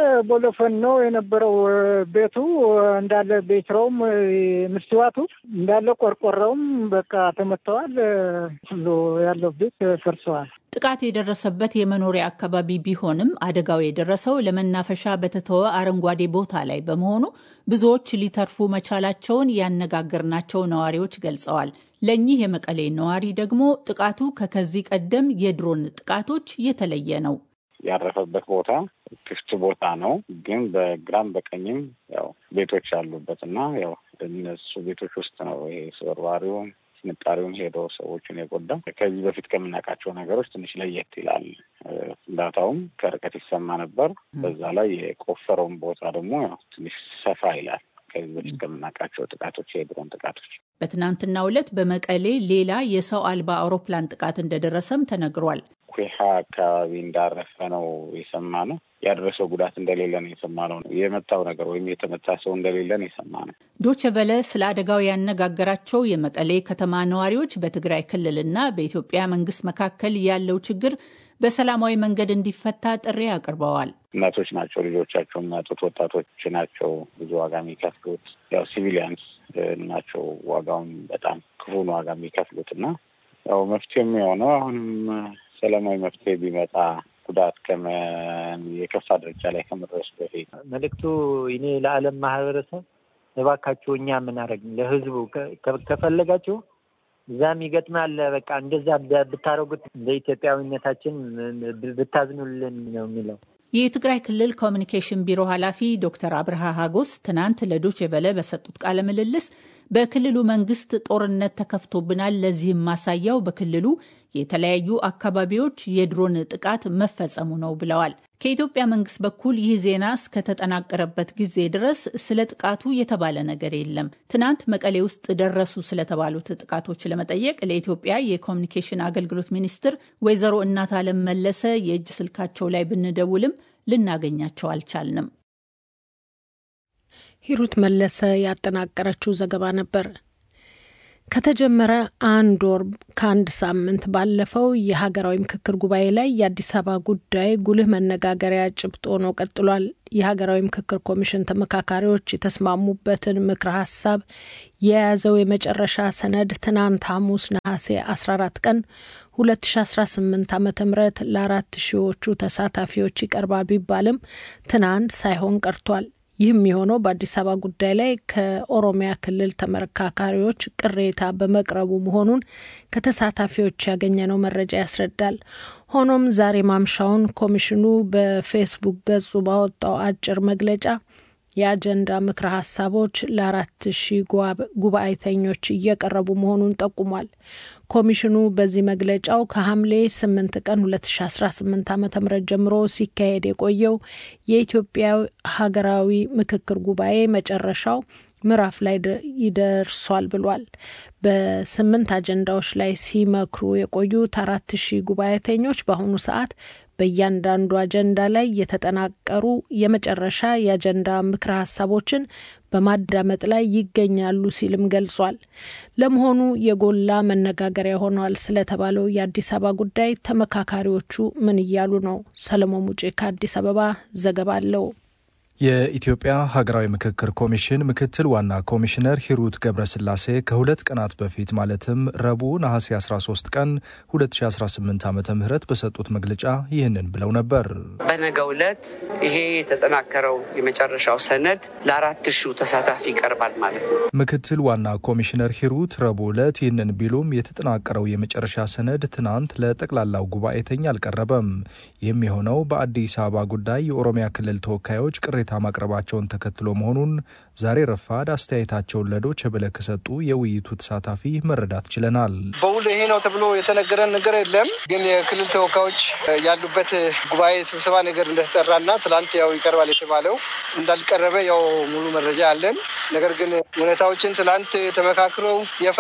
ቦሎፈን ነው የነበረው ቤቱ እንዳለ ቤትረውም ምስትዋቱ እንዳለ ቆርቆረውም በቃ ተመተዋል። ሁሉ ያለው ቤት ፈርሰዋል። ጥቃት የደረሰበት የመኖሪያ አካባቢ ቢሆንም አደጋው የደረሰው ለመናፈሻ በተተወ አረንጓዴ ቦታ ላይ በመሆኑ ብዙዎች ሊተርፉ መቻላቸውን ያነጋገርናቸው ነዋሪዎች ገልጸዋል። ለእኚህ የመቀሌ ነዋሪ ደግሞ ጥቃቱ ከከዚህ ቀደም የድሮን ጥቃቶች የተለየ ነው። ያረፈበት ቦታ ክፍት ቦታ ነው፣ ግን በግራም በቀኝም ያው ቤቶች ያሉበት እና ያው እነሱ ቤቶች ውስጥ ነው ይሄ ስበርባሪውም ፍንጣሪውን ሄዶ ሰዎችን የጎዳ ከዚህ በፊት ከምናውቃቸው ነገሮች ትንሽ ለየት ይላል። ፍንዳታውም ከርቀት ይሰማ ነበር። በዛ ላይ የቆፈረውን ቦታ ደግሞ ያው ትንሽ ሰፋ ይላል ከዚህ በፊት ከምናውቃቸው ጥቃቶች የድሮን ጥቃቶች። በትናንትናው ዕለት በመቀሌ ሌላ የሰው አልባ አውሮፕላን ጥቃት እንደደረሰም ተነግሯል። ኩሃ አካባቢ እንዳረፈ ነው የሰማ ነው። ያደረሰው ጉዳት እንደሌለ ነው የሰማ ነው። የመታው ነገር ወይም የተመታ ሰው እንደሌለ ነው የሰማ ነው። ዶቼ ቨለ ስለ አደጋው ያነጋገራቸው የመቀሌ ከተማ ነዋሪዎች በትግራይ ክልልና በኢትዮጵያ መንግስት መካከል ያለው ችግር በሰላማዊ መንገድ እንዲፈታ ጥሪ አቅርበዋል። እናቶች ናቸው ልጆቻቸው የሚያጡት፣ ወጣቶች ናቸው ብዙ ዋጋ የሚከፍሉት። ያው ሲቪሊያንስ ናቸው ዋጋውን በጣም ክፉን ዋጋ የሚከፍሉት እና ያው መፍትሄ የሚሆነው አሁንም ሰላማዊ መፍትሄ ቢመጣ ጉዳት የከፋ ደረጃ ላይ ከመድረሱ በፊት መልእክቱ እኔ ለዓለም ማህበረሰብ እባካችሁ እኛ የምናደርግ ለህዝቡ ከፈለጋችሁ እዛም ይገጥማል። በቃ እንደዛ ብታደርጉት እንደ ኢትዮጵያዊነታችን ብታዝኑልን ነው የሚለው። የትግራይ ክልል ኮሚኒኬሽን ቢሮ ኃላፊ ዶክተር አብርሃ ሀጎስ ትናንት ለዶቼ ቬለ በሰጡት ቃለ ምልልስ በክልሉ መንግስት ጦርነት ተከፍቶብናል፣ ለዚህም ማሳያው በክልሉ የተለያዩ አካባቢዎች የድሮን ጥቃት መፈጸሙ ነው ብለዋል። ከኢትዮጵያ መንግስት በኩል ይህ ዜና እስከተጠናቀረበት ጊዜ ድረስ ስለ ጥቃቱ የተባለ ነገር የለም። ትናንት መቀሌ ውስጥ ደረሱ ስለተባሉት ጥቃቶች ለመጠየቅ ለኢትዮጵያ የኮሚኒኬሽን አገልግሎት ሚኒስትር ወይዘሮ እናት አለም መለሰ የእጅ ስልካቸው ላይ ብንደውልም ልናገኛቸው አልቻልንም። ሂሩት መለሰ ያጠናቀረችው ዘገባ ነበር። ከተጀመረ አንድ ወር ከአንድ ሳምንት ባለፈው የሀገራዊ ምክክር ጉባኤ ላይ የአዲስ አበባ ጉዳይ ጉልህ መነጋገሪያ ጭብጥ ሆኖ ቀጥሏል። የሀገራዊ ምክክር ኮሚሽን ተመካካሪዎች የተስማሙበትን ምክረ ሀሳብ የያዘው የመጨረሻ ሰነድ ትናንት ሐሙስ ነሐሴ 14 ቀን 2018 ዓ ም ለአራት ሺዎቹ ተሳታፊዎች ይቀርባል ቢባልም ትናንት ሳይሆን ቀርቷል። ይህም የሆነው በአዲስ አበባ ጉዳይ ላይ ከኦሮሚያ ክልል ተመካካሪዎች ቅሬታ በመቅረቡ መሆኑን ከተሳታፊዎች ያገኘነው መረጃ ያስረዳል። ሆኖም ዛሬ ማምሻውን ኮሚሽኑ በፌስቡክ ገጹ ባወጣው አጭር መግለጫ የአጀንዳ ምክረ ሀሳቦች ለአራት ሺህ ጉባኤተኞች እየቀረቡ መሆኑን ጠቁሟል። ኮሚሽኑ በዚህ መግለጫው ከሐምሌ ስምንት ቀን ሁለት ሺ አስራ ስምንት ዓመተ ምህረት ጀምሮ ሲካሄድ የቆየው የኢትዮጵያ ሀገራዊ ምክክር ጉባኤ መጨረሻው ምዕራፍ ላይ ይደርሷል ብሏል። በስምንት አጀንዳዎች ላይ ሲመክሩ የቆዩት አራት ሺህ ጉባኤተኞች በአሁኑ ሰዓት በእያንዳንዱ አጀንዳ ላይ የተጠናቀሩ የመጨረሻ የአጀንዳ ምክረ ሀሳቦችን በማዳመጥ ላይ ይገኛሉ ሲልም ገልጿል። ለመሆኑ የጎላ መነጋገሪያ ሆኗል ስለተባለው የአዲስ አበባ ጉዳይ ተመካካሪዎቹ ምን እያሉ ነው? ሰለሞን ሙጬ ከአዲስ አበባ ዘገባ አለው። የኢትዮጵያ ሀገራዊ ምክክር ኮሚሽን ምክትል ዋና ኮሚሽነር ሂሩት ገብረስላሴ ከሁለት ቀናት በፊት ማለትም ረቡዕ ነሐሴ 13 ቀን 2018 ዓ ም በሰጡት መግለጫ ይህንን ብለው ነበር። በነገው ዕለት ይሄ የተጠናከረው የመጨረሻው ሰነድ ለአራት ሺው ተሳታፊ ይቀርባል ማለት ነው። ምክትል ዋና ኮሚሽነር ሂሩት ረቡዕ ዕለት ይህንን ቢሉም የተጠናቀረው የመጨረሻ ሰነድ ትናንት ለጠቅላላው ጉባኤተኛ አልቀረበም። ይህም የሆነው በአዲስ አበባ ጉዳይ የኦሮሚያ ክልል ተወካዮች ቅሬታ ማቅረባቸውን ተከትሎ መሆኑን ዛሬ ረፋድ አስተያየታቸውን ለዶይቼ ቬለ ከሰጡ የውይይቱ ተሳታፊ መረዳት ችለናል። በውል ይሄ ነው ተብሎ የተነገረን ነገር የለም። ግን የክልል ተወካዮች ያሉበት ጉባኤ ስብሰባ ነገር እንደተጠራና ትላንት ያው ይቀርባል የተባለው እንዳልቀረበ ያው ሙሉ መረጃ አለን። ነገር ግን ሁኔታዎችን ትላንት ተመካክረው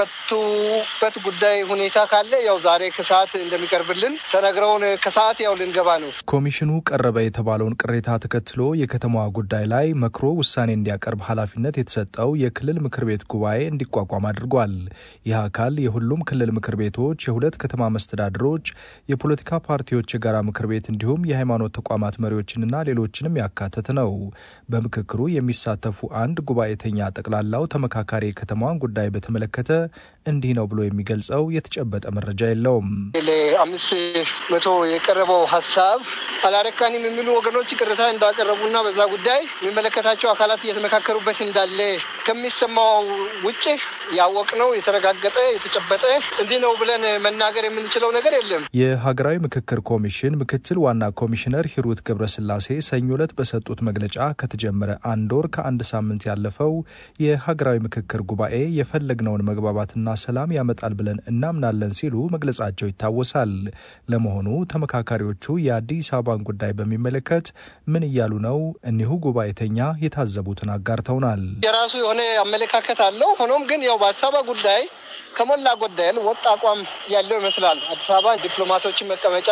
የፈቱበት ጉዳይ ሁኔታ ካለ ያው ዛሬ ከሰዓት እንደሚቀርብልን ተነግረውን ከሰዓት ያው ልንገባ ነው። ኮሚሽኑ ቀረበ የተባለውን ቅሬታ ተከትሎ የከተማዋ ጉዳይ ላይ መክሮ ውሳኔ እንዲያቀርብ ኃላፊነት የተሰጠው የክልል ምክር ቤት ጉባኤ እንዲቋቋም አድርጓል። ይህ አካል የሁሉም ክልል ምክር ቤቶች፣ የሁለት ከተማ መስተዳድሮች፣ የፖለቲካ ፓርቲዎች የጋራ ምክር ቤት እንዲሁም የሃይማኖት ተቋማት መሪዎችንና ሌሎችንም ያካተተ ነው። በምክክሩ የሚሳተፉ አንድ ጉባኤተኛ ጠቅላላው ተመካካሪ የከተማዋን ጉዳይ በተመለከተ እንዲህ ነው ብሎ የሚገልጸው የተጨበጠ መረጃ የለውም። ለአምስት መቶ የቀረበው ሀሳብ አላረካንም የሚሉ ወገኖች ቅሬታ እንዳቀረቡና በዛ ጉዳይ የሚመለከታቸው አካላት እየተመካከሩበት እንዳለ ከሚሰማው ውጭ ያወቅነው የተረጋገጠ የተጨበጠ እንዲህ ነው ብለን መናገር የምንችለው ነገር የለም። የሀገራዊ ምክክር ኮሚሽን ምክትል ዋና ኮሚሽነር ሂሩት ገብረስላሴ ሰኞ ዕለት በሰጡት መግለጫ ከተጀመረ አንድ ወር ከአንድ ሳምንት ያለፈው የሀገራዊ ምክክር ጉባኤ የፈለግነውን መግባባትና ሰላም ያመጣል ብለን እናምናለን ሲሉ መግለጻቸው ይታወሳል። ለመሆኑ ተመካካሪዎቹ የአዲስ አበባን ጉዳይ በሚመለከት ምን እያሉ ነው? እኒሁ ጉባኤተኛ የታዘቡትን አጋርተውናል። የራሱ የሆነ አመለካከት አለው። ሆኖም ግን ያው በአዲስ አበባ ጉዳይ ከሞላ ጎደል ወጥ አቋም ያለው ይመስላል። አዲስ አበባ ዲፕሎማቶችን መቀመጫ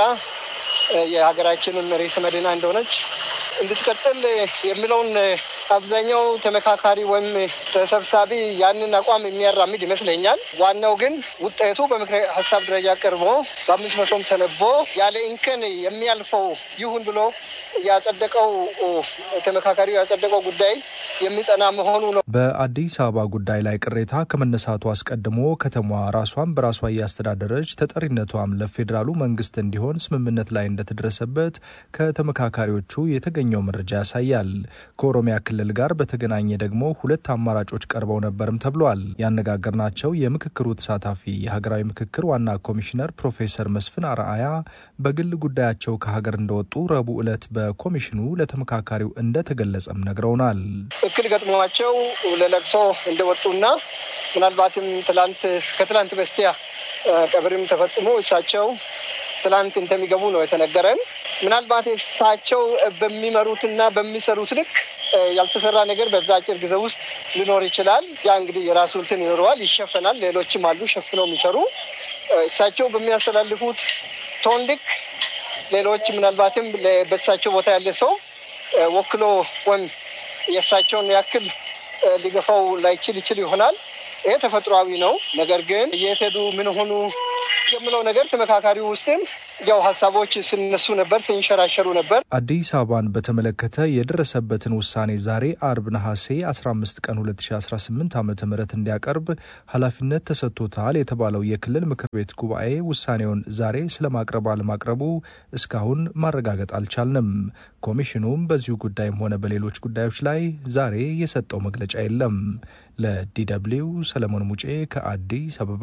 የሀገራችንን ርዕሰ መዲና እንደሆነች እንድትቀጥል የሚለውን አብዛኛው ተመካካሪ ወይም ተሰብሳቢ ያንን አቋም የሚያራምድ ይመስለኛል። ዋናው ግን ውጤቱ በምክረ ሀሳብ ደረጃ ቀርቦ በአምስት መቶም ተነቦ ያለ እንከን የሚያልፈው ይሁን ብሎ ያጸደቀው ተመካካሪው ያጸደቀው ጉዳይ የሚጸና መሆኑ ነው። በአዲስ አበባ ጉዳይ ላይ ቅሬታ ከመነሳቱ አስቀድሞ ከተማዋ ራሷን በራሷ እያስተዳደረች ተጠሪነቷም ለፌዴራሉ መንግስት እንዲሆን ስምምነት ላይ እንደተደረሰበት ከተመካካሪዎቹ የተገኘው መረጃ ያሳያል። ከኦሮሚያ ክልል ጋር በተገናኘ ደግሞ ሁለት አማራጮች ቀርበው ነበርም ተብሏል። ያነጋገርናቸው የምክክሩ ተሳታፊ የሀገራዊ ምክክር ዋና ኮሚሽነር ፕሮፌሰር መስፍን አርአያ በግል ጉዳያቸው ከሀገር እንደወጡ ረቡዕ ዕለት በኮሚሽኑ ለተመካካሪው እንደተገለጸም ነግረውናል። እክል ገጥሟቸው ለለቅሶ እንደወጡና ምናልባትም ትላንት ከትላንት በስቲያ ቀብርም ተፈጽሞ እሳቸው ትላንት እንደሚገቡ ነው የተነገረን። ምናልባት እሳቸው በሚመሩትና በሚሰሩት ልክ ያልተሰራ ነገር በዛ አጭር ጊዜ ውስጥ ሊኖር ይችላል። ያ እንግዲህ የራሱ እንትን ይኖረዋል፣ ይሸፈናል። ሌሎችም አሉ ሸፍነው የሚሰሩ እሳቸው በሚያስተላልፉት ቶን ልክ ሌሎች ምናልባትም በእሳቸው ቦታ ያለ ሰው ወክሎ ወይም የእሳቸውን ያክል ሊገፋው ላይችል ይችል ይሆናል። ይሄ ተፈጥሯዊ ነው። ነገር ግን የት ሄዱ ምን ሆኑ የምለው ነገር ተመካካሪው ውስጥም ያው ሀሳቦች ሲነሱ ነበር፣ ሲንሸራሸሩ ነበር። አዲስ አበባን በተመለከተ የደረሰበትን ውሳኔ ዛሬ አርብ ነሐሴ 15 ቀን 2018 ዓ ም እንዲያቀርብ ኃላፊነት ተሰጥቶታል የተባለው የክልል ምክር ቤት ጉባኤ ውሳኔውን ዛሬ ስለማቅረብ አለማቅረቡ እስካሁን ማረጋገጥ አልቻልንም። ኮሚሽኑም በዚሁ ጉዳይም ሆነ በሌሎች ጉዳዮች ላይ ዛሬ የሰጠው መግለጫ የለም። ለዲደብሊው ሰለሞን ሙጬ ከአዲስ አበባ።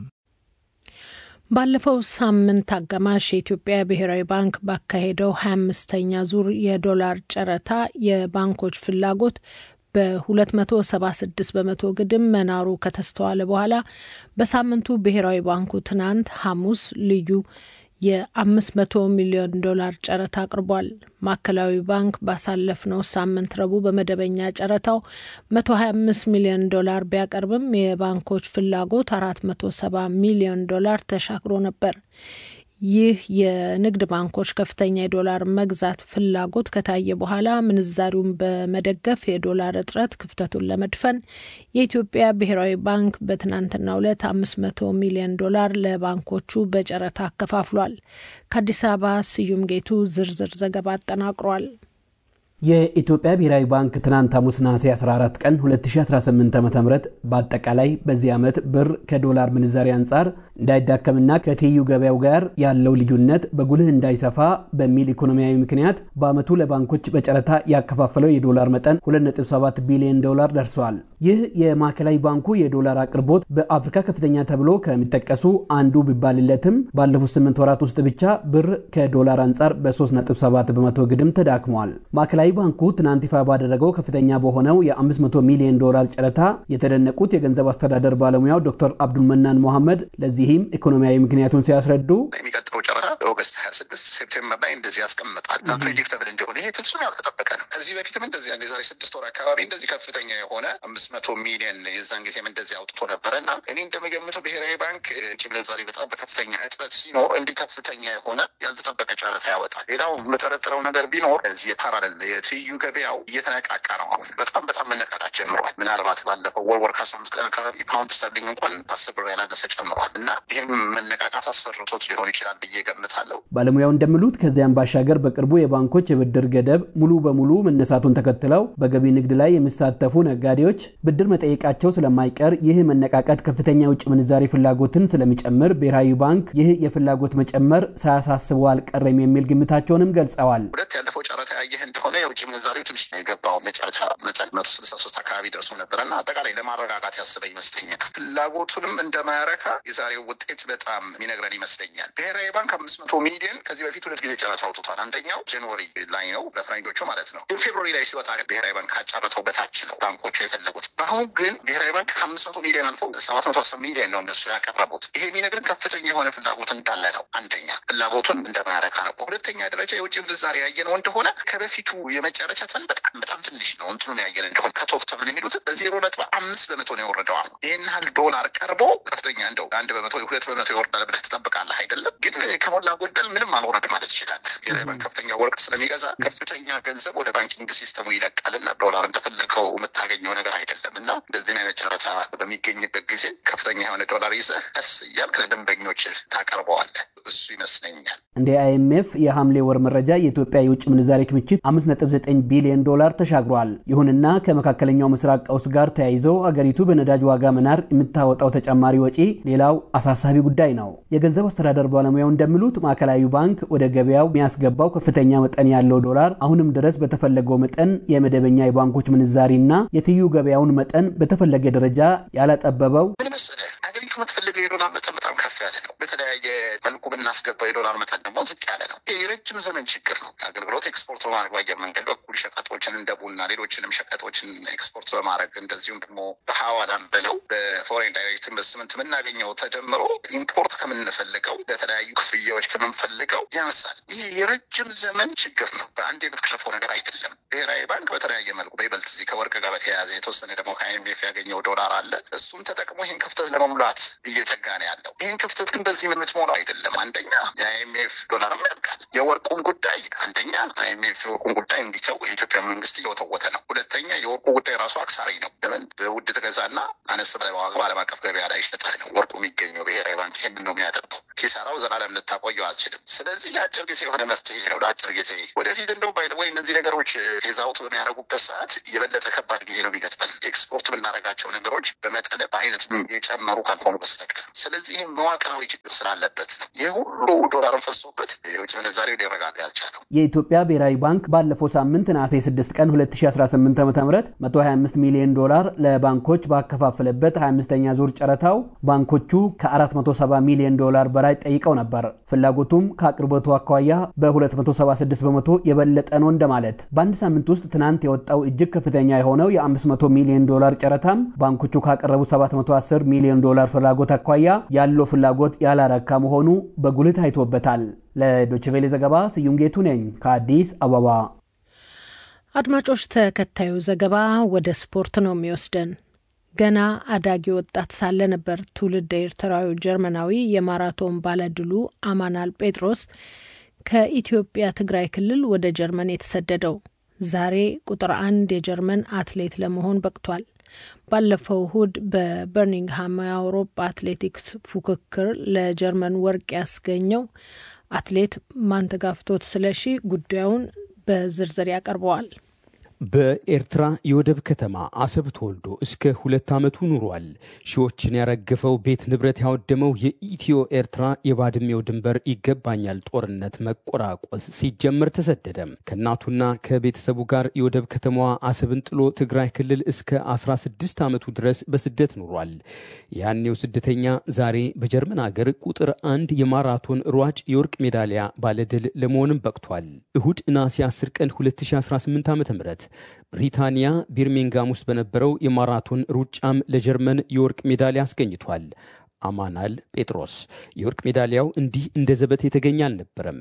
ባለፈው ሳምንት አጋማሽ የኢትዮጵያ ብሔራዊ ባንክ ባካሄደው ሀያ አምስተኛ ዙር የዶላር ጨረታ የባንኮች ፍላጎት በ276 በመቶ ግድም መናሩ ከተስተዋለ በኋላ በሳምንቱ ብሔራዊ ባንኩ ትናንት ሐሙስ ልዩ የ500 ሚሊዮን ዶላር ጨረታ አቅርቧል። ማዕከላዊ ባንክ ባሳለፍነው ሳምንት ረቡዕ በመደበኛ ጨረታው 125 ሚሊዮን ዶላር ቢያቀርብም የባንኮች ፍላጎት 470 ሚሊዮን ዶላር ተሻግሮ ነበር። ይህ የንግድ ባንኮች ከፍተኛ የዶላር መግዛት ፍላጎት ከታየ በኋላ ምንዛሪውን በመደገፍ የዶላር እጥረት ክፍተቱን ለመድፈን የኢትዮጵያ ብሔራዊ ባንክ በትናንትናው ዕለት አምስት መቶ ሚሊዮን ዶላር ለባንኮቹ በጨረታ አከፋፍሏል። ከአዲስ አበባ ስዩም ጌቱ ዝርዝር ዘገባ አጠናቅሯል። የኢትዮጵያ ብሔራዊ ባንክ ትናንት ሐሙስ ነሐሴ 14 ቀን 2018 ዓ ም በአጠቃላይ በዚህ ዓመት ብር ከዶላር ምንዛሪ አንጻር እንዳይዳከምና ከትይዩ ገበያው ጋር ያለው ልዩነት በጉልህ እንዳይሰፋ በሚል ኢኮኖሚያዊ ምክንያት በዓመቱ ለባንኮች በጨረታ ያከፋፈለው የዶላር መጠን 2.7 ቢሊዮን ዶላር ደርሷል። ይህ የማዕከላዊ ባንኩ የዶላር አቅርቦት በአፍሪካ ከፍተኛ ተብሎ ከሚጠቀሱ አንዱ ቢባልለትም ባለፉት 8 ወራት ውስጥ ብቻ ብር ከዶላር አንጻር በ3.7 በመቶ ግድም ተዳክሟል። ማዕከላዊ ባንኩ ትናንት ይፋ ባደረገው ከፍተኛ በሆነው የ500 ሚሊዮን ዶላር ጨረታ የተደነቁት የገንዘብ አስተዳደር ባለሙያው ዶክተር አብዱልመናን ሞሐመድ ለዚህም ኢኮኖሚያዊ ምክንያቱን ሲያስረዱ የሚቀጥለው ጨረታ ኦገስት 26 ሴፕቴምበር ላይ እንደዚህ ያስቀምጣል እና ፕሬዲክተብል እንዲሆን ይሄ ፍጹም ያልተጠበቀ ነው። ከዚህ በፊትም እንደዚህ የዛሬ ስድስት ወር አካባቢ እንደዚህ ከፍተኛ የሆነ አምስት መቶ ሚሊዮን የዛን ጊዜም እንደዚህ አውጥቶ ነበረ እና እኔ እንደምገምተው ብሔራዊ ባንክ ውጭ ምንዛሪ በጣም በከፍተኛ እጥረት ሲኖር እንዲህ ከፍተኛ የሆነ ያልተጠበቀ ጨረታ ያወጣል። ሌላው የምጠረጥረው ነገር ቢኖር እዚህ የፓራለል የትይዩ ገበያው እየተነቃቃ ነው። አሁን በጣም በጣም መነቃቃት ጀምሯል። ምናልባት ባለፈው ወር ወር ከአስራ አምስት ቀን አካባቢ ፓውንድ ስተርሊንግ እንኳን አስር ብር ያላነሰ ጨምሯል እና ይህም መነቃቃት አስፈርቶት ሊሆን ይችላል ብዬ ገምታለሁ። ባለሙያው እንደሚሉት ከዚያም ባሻገር በቅርቡ የባንኮች የብድር ገደብ ሙሉ በሙሉ መነሳቱን ተከትለው በገቢ ንግድ ላይ የሚሳተፉ ነጋዴዎች ብድር መጠየቃቸው ስለማይቀር ይህ መነቃቃት ከፍተኛ የውጭ ምንዛሬ ፍላጎትን ስለሚጨምር ብሔራዊ ባንክ ይህ የፍላጎት መጨመር ሳያሳስበው አልቀረም የሚል ግምታቸውንም ገልጸዋል። ሁለት ያለፈው ጨረታ ያየህ እንደሆነ የውጭ ምንዛሬው ትንሽ የገባው መጨረሻ መጠን መቶ ስልሳ ሶስት አካባቢ ደርሶ ነበረ እና አጠቃላይ ለማረጋጋት ያስበ ይመስለኛል። ፍላጎቱንም እንደማያረካ የዛሬው ውጤት በጣም የሚነግረን ይመስለኛል። ብሔራዊ ባንክ አምስት መቶ ሚሊዮን ከዚህ በፊት ሁለት ጊዜ ጨረታ አውጥቷል። አንደኛው ጃንዋሪ ላይ ነው በፈረንጆቹ ማለት ነው። ግን ፌብሩዋሪ ላይ ሲወጣ ብሔራዊ ባንክ ካጫረተው በታች ነው ባንኮቹ የፈለጉት። አሁን ግን ብሔራዊ ባንክ ከአምስት መቶ ሚሊዮን አልፎ ሰባት መቶ አስር ሚሊዮን ነው እነሱ ያቀረቡት። ይሄ የሚነግረን ከፍተኛ የሆነ ፍላጎት እንዳለ ነው። አንደኛ ፍላጎቱን እንደማያረካ ነው። በሁለተኛ ደረጃ የውጭ ምንዛሬ ያየነው እንደሆነ ከበፊቱ የመጨረሻ ተመን በጣም በጣም ትንሽ ነው። እንትኑን ያየን እንደሆነ ከቶፍ ተመን የሚሉት በዜሮ ነጥብ አምስት በመቶ ነው የወረደው። አሁን ይህን ያህል ዶላር ቀርቦ ከፍተኛ እንደው አንድ በመቶ ሁለት በመቶ ይወርዳል ብለህ ትጠብቃለህ አይደለም። ግን ከሞላ ጎደል ምንም አልወረድ ማለት ይችላል። ብሔራዊ ባንክ ከፍተኛ ወርቅ ስለሚገዛ ከፍተኛ ገንዘብ ወደ ባንኪንግ ሲስተሙ ይለቃልና ዶላር እንደፈለገው የምታገኘው ነገር አይደለም እና እንደዚህ አይነት ጨረታ በሚገኝበት ጊዜ ከፍተኛ የሆነ ዶላር ይዘህ ቀስ እያልክ ለደንበኞች ታቀርበዋለህ። እሱ ይመስለኛል። እንደ አይኤምኤፍ የሐምሌ ወር መረጃ የኢትዮጵያ የውጭ ምንዛሬ ክምችት 5.9 ቢሊዮን ዶላር ተሻግሯል። ይሁንና ከመካከለኛው ምስራቅ ቀውስ ጋር ተያይዞ አገሪቱ በነዳጅ ዋጋ መናር የምታወጣው ተጨማሪ ወጪ ሌላው አሳሳቢ ጉዳይ ነው። የገንዘብ አስተዳደር ባለሙያው እንደሚሉት ማዕከላዊ ባንክ ወደ ገበያው የሚያስገባው ከፍተኛ መጠን ያለው ዶላር አሁንም ድረስ በተፈለገው መጠን የመደበኛ የባንኮች ምንዛሪና የትይዩ ገበያውን መጠን በተፈለገ ደረጃ ያላጠበበው ምን መሰለህ፣ አገሪቱ የምትፈልገው የዶላር መጠን በጣም ከፍ ያለ ነው። በተለያየ መልኩ ብናስገባው የዶላር መጠን ደግሞ ዝቅ ያለ ነው። ይህ የረጅም ዘመን ችግር ነው። አገልግሎት ኤክስፖርት በማድረግ በአየር መንገድ በኩል ሸቀጦችን እንደ ቡና፣ ሌሎችንም ሸቀጦችን ኤክስፖርት በማድረግ እንደዚሁም ደግሞ በሐዋላም ብለው በፎሬን ዳይሬክት ኢንቨስትመንት የምናገኘው ተደምሮ ኢምፖርት ከምንፈልገው ለተለያዩ ክፍያዎች ከምንፈልገው ያንሳል። ይህ የረጅም ዘመን ችግር ነው። በአንድ የምትከልፈው ነገር አይደለም። ብሔራዊ ባንክ በተለያየ መልኩ በይበልጥ እዚህ ከወርቅ ጋር በተያያዘ የተወሰነ ደግሞ ከአይኤምኤፍ ያገኘው ዶላር አለ። እሱን ተጠቅሞ ይህን ክፍተት ለመሙላት እየተጋ ነው ያለው። ይህን ክፍተት ግን በዚህ የምትሞላው አይደለም። አንደኛ የአይኤምኤፍ ዶላርም ያልቃል። የወርቁን ጉዳይ አንደኛ አይኤምኤፍ የወርቁን ጉዳይ እንዲተው የኢትዮጵያ መንግስት እየወተወተ ነው። ሁለተኛ የወርቁ ጉዳይ ራሱ አክሳሪ ነው። ለምን በውድ ትገዛና አነስ በላይ ዋጋ በዓለም አቀፍ ገበያ ላይ ይሸጣል ነው ወርቁ የሚገኘው። ብሔራዊ ባንክ ይህንን ነው የሚያደርገው። ኪሳራው ዘላለም ልታቆየው አልችልም። ስለዚህ የአጭር ጊዜ የሆነ መፍትሄ ነው ለአጭር ጊዜ። ወደፊት እንደው ወይ እነዚህ ነገሮች ፌዛውት በሚያደርጉበት ሰዓት የበለጠ ከባድ ጊዜ ነው የሚገጥመን ኤክስፖርት የምናደርጋቸው ነገሮች በመጠን በአይነት የጨመሩ ካልሆኑ በስተቀር። ስለዚህ ይህ መዋቅራዊ ችግር ስላለበት ነው ይህ ሁሉ ዶላርን ፈሶበት የውጭ ምንዛሬው ሊረጋጋ ያልቻለው። የኢትዮጵያ ብሔራዊ ባንክ ባለፈው ሳምንት ነሐሴ 6 ቀን 2018 ዓ ም 125 ሚሊዮን ዶላር ለባንኮች ባከፋፈለበት 25ኛ ዙር ጨረታው ባንኮቹ ከ470 ሚሊዮን ዶላር በላይ ጠይቀው ነበር። ፍላጎቱም ከአቅርቦቱ አኳያ በ276 በመቶ የበለጠ ነው እንደማለት። በአንድ ሳምንት ውስጥ ትናንት የወጣው እጅግ ከፍተኛ የሆነው የ500 ሚሊዮን ዶላር ጨረታም ባንኮቹ ካቀረቡ 710 ሚሊዮን ዶላር ፍላጎት አኳያ ያለው ፍላጎት ያላረካ መሆኑ በጉልህ ታይቶበታል። ለዶችቬሌ ዘገባ ስዩም ጌቱ ነኝ ከአዲስ አበባ። አድማጮች፣ ተከታዩ ዘገባ ወደ ስፖርት ነው የሚወስደን። ገና አዳጊ ወጣት ሳለ ነበር ትውልድ ኤርትራዊ ጀርመናዊ የማራቶን ባለድሉ አማናል ጴጥሮስ ከኢትዮጵያ ትግራይ ክልል ወደ ጀርመን የተሰደደው። ዛሬ ቁጥር አንድ የጀርመን አትሌት ለመሆን በቅቷል። ባለፈው እሁድ በበርሚንግሃም የአውሮፓ አትሌቲክስ ፉክክር ለጀርመን ወርቅ ያስገኘው አትሌት ማንተጋፍቶት ስለሺ ጉዳዩን በዝርዝር ያቀርበዋል። በኤርትራ የወደብ ከተማ አሰብ ተወልዶ እስከ ሁለት ዓመቱ ኑሯል። ሺዎችን ያረገፈው ቤት ንብረት ያወደመው የኢትዮ ኤርትራ የባድሜው ድንበር ይገባኛል ጦርነት መቆራቆስ ሲጀምር ተሰደደም። ከእናቱና ከቤተሰቡ ጋር የወደብ ከተማዋ አሰብን ጥሎ ትግራይ ክልል እስከ 16 ዓመቱ ድረስ በስደት ኑሯል። ያኔው ስደተኛ ዛሬ በጀርመን አገር ቁጥር አንድ የማራቶን ሯጭ የወርቅ ሜዳሊያ ባለድል ለመሆንም በቅቷል። እሁድ ነሐሴ 10 ቀን 2018 ዓ ም ብሪታንያ ቢርሚንጋም ውስጥ በነበረው የማራቶን ሩጫም ለጀርመን የወርቅ ሜዳሊያ አስገኝቷል። አማናል ጴጥሮስ የወርቅ ሜዳሊያው እንዲህ እንደ ዘበት የተገኘ አልነበረም።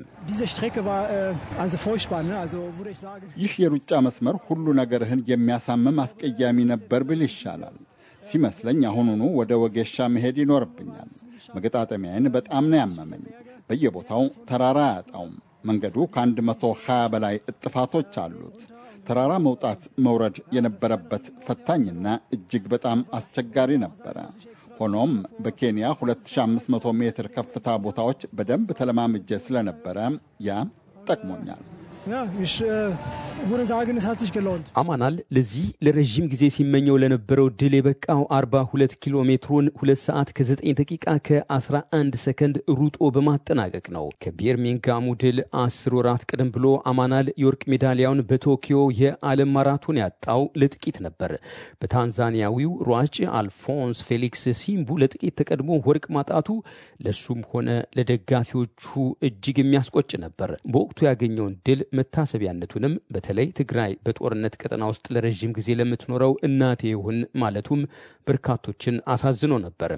ይህ የሩጫ መስመር ሁሉ ነገርህን የሚያሳምም አስቀያሚ ነበር ብል ይሻላል። ሲመስለኝ አሁኑኑ ወደ ወጌሻ መሄድ ይኖርብኛል። መገጣጠሚያዬን በጣም ነው ያመመኝ። በየቦታው ተራራ አያጣውም። መንገዱ ከ120 በላይ እጥፋቶች አሉት። ተራራ መውጣት መውረድ የነበረበት ፈታኝና እጅግ በጣም አስቸጋሪ ነበረ። ሆኖም በኬንያ 2500 ሜትር ከፍታ ቦታዎች በደንብ ተለማምጄ ስለነበረ ያ ጠቅሞኛል። አማናል ለዚህ ለረዥም ጊዜ ሲመኘው ለነበረው ድል የበቃው 42 ኪሎ ሜትሩን 2 ሰዓት ከ9 ደቂቃ ከ11 ሰከንድ ሩጦ በማጠናቀቅ ነው። ከቢርሚንጋሙ ድል 10 ወራት ቀደም ብሎ አማናል የወርቅ ሜዳሊያውን በቶኪዮ የዓለም ማራቶን ያጣው ለጥቂት ነበር። በታንዛኒያዊው ሯጭ አልፎንስ ፌሊክስ ሲምቡ ለጥቂት ተቀድሞ ወርቅ ማጣቱ ለሱም ሆነ ለደጋፊዎቹ እጅግ የሚያስቆጭ ነበር። በወቅቱ ያገኘውን ድል መታሰቢያነቱንም በተለይ ትግራይ በጦርነት ቀጠና ውስጥ ለረዥም ጊዜ ለምትኖረው እናቴ ይሁን ማለቱም በርካቶችን አሳዝኖ ነበር።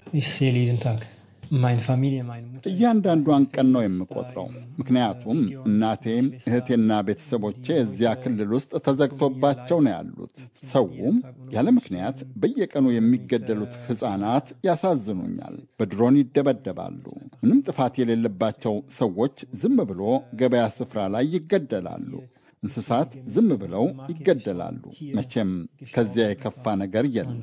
እያንዳንዷን ቀን ነው የምቆጥረው። ምክንያቱም እናቴም እህቴና ቤተሰቦቼ እዚያ ክልል ውስጥ ተዘግቶባቸው ነው ያሉት። ሰውም ያለ ምክንያት በየቀኑ የሚገደሉት ሕፃናት ያሳዝኑኛል። በድሮን ይደበደባሉ። ምንም ጥፋት የሌለባቸው ሰዎች ዝም ብሎ ገበያ ስፍራ ላይ ይገደላሉ። እንስሳት ዝም ብለው ይገደላሉ። መቼም ከዚያ የከፋ ነገር የለም።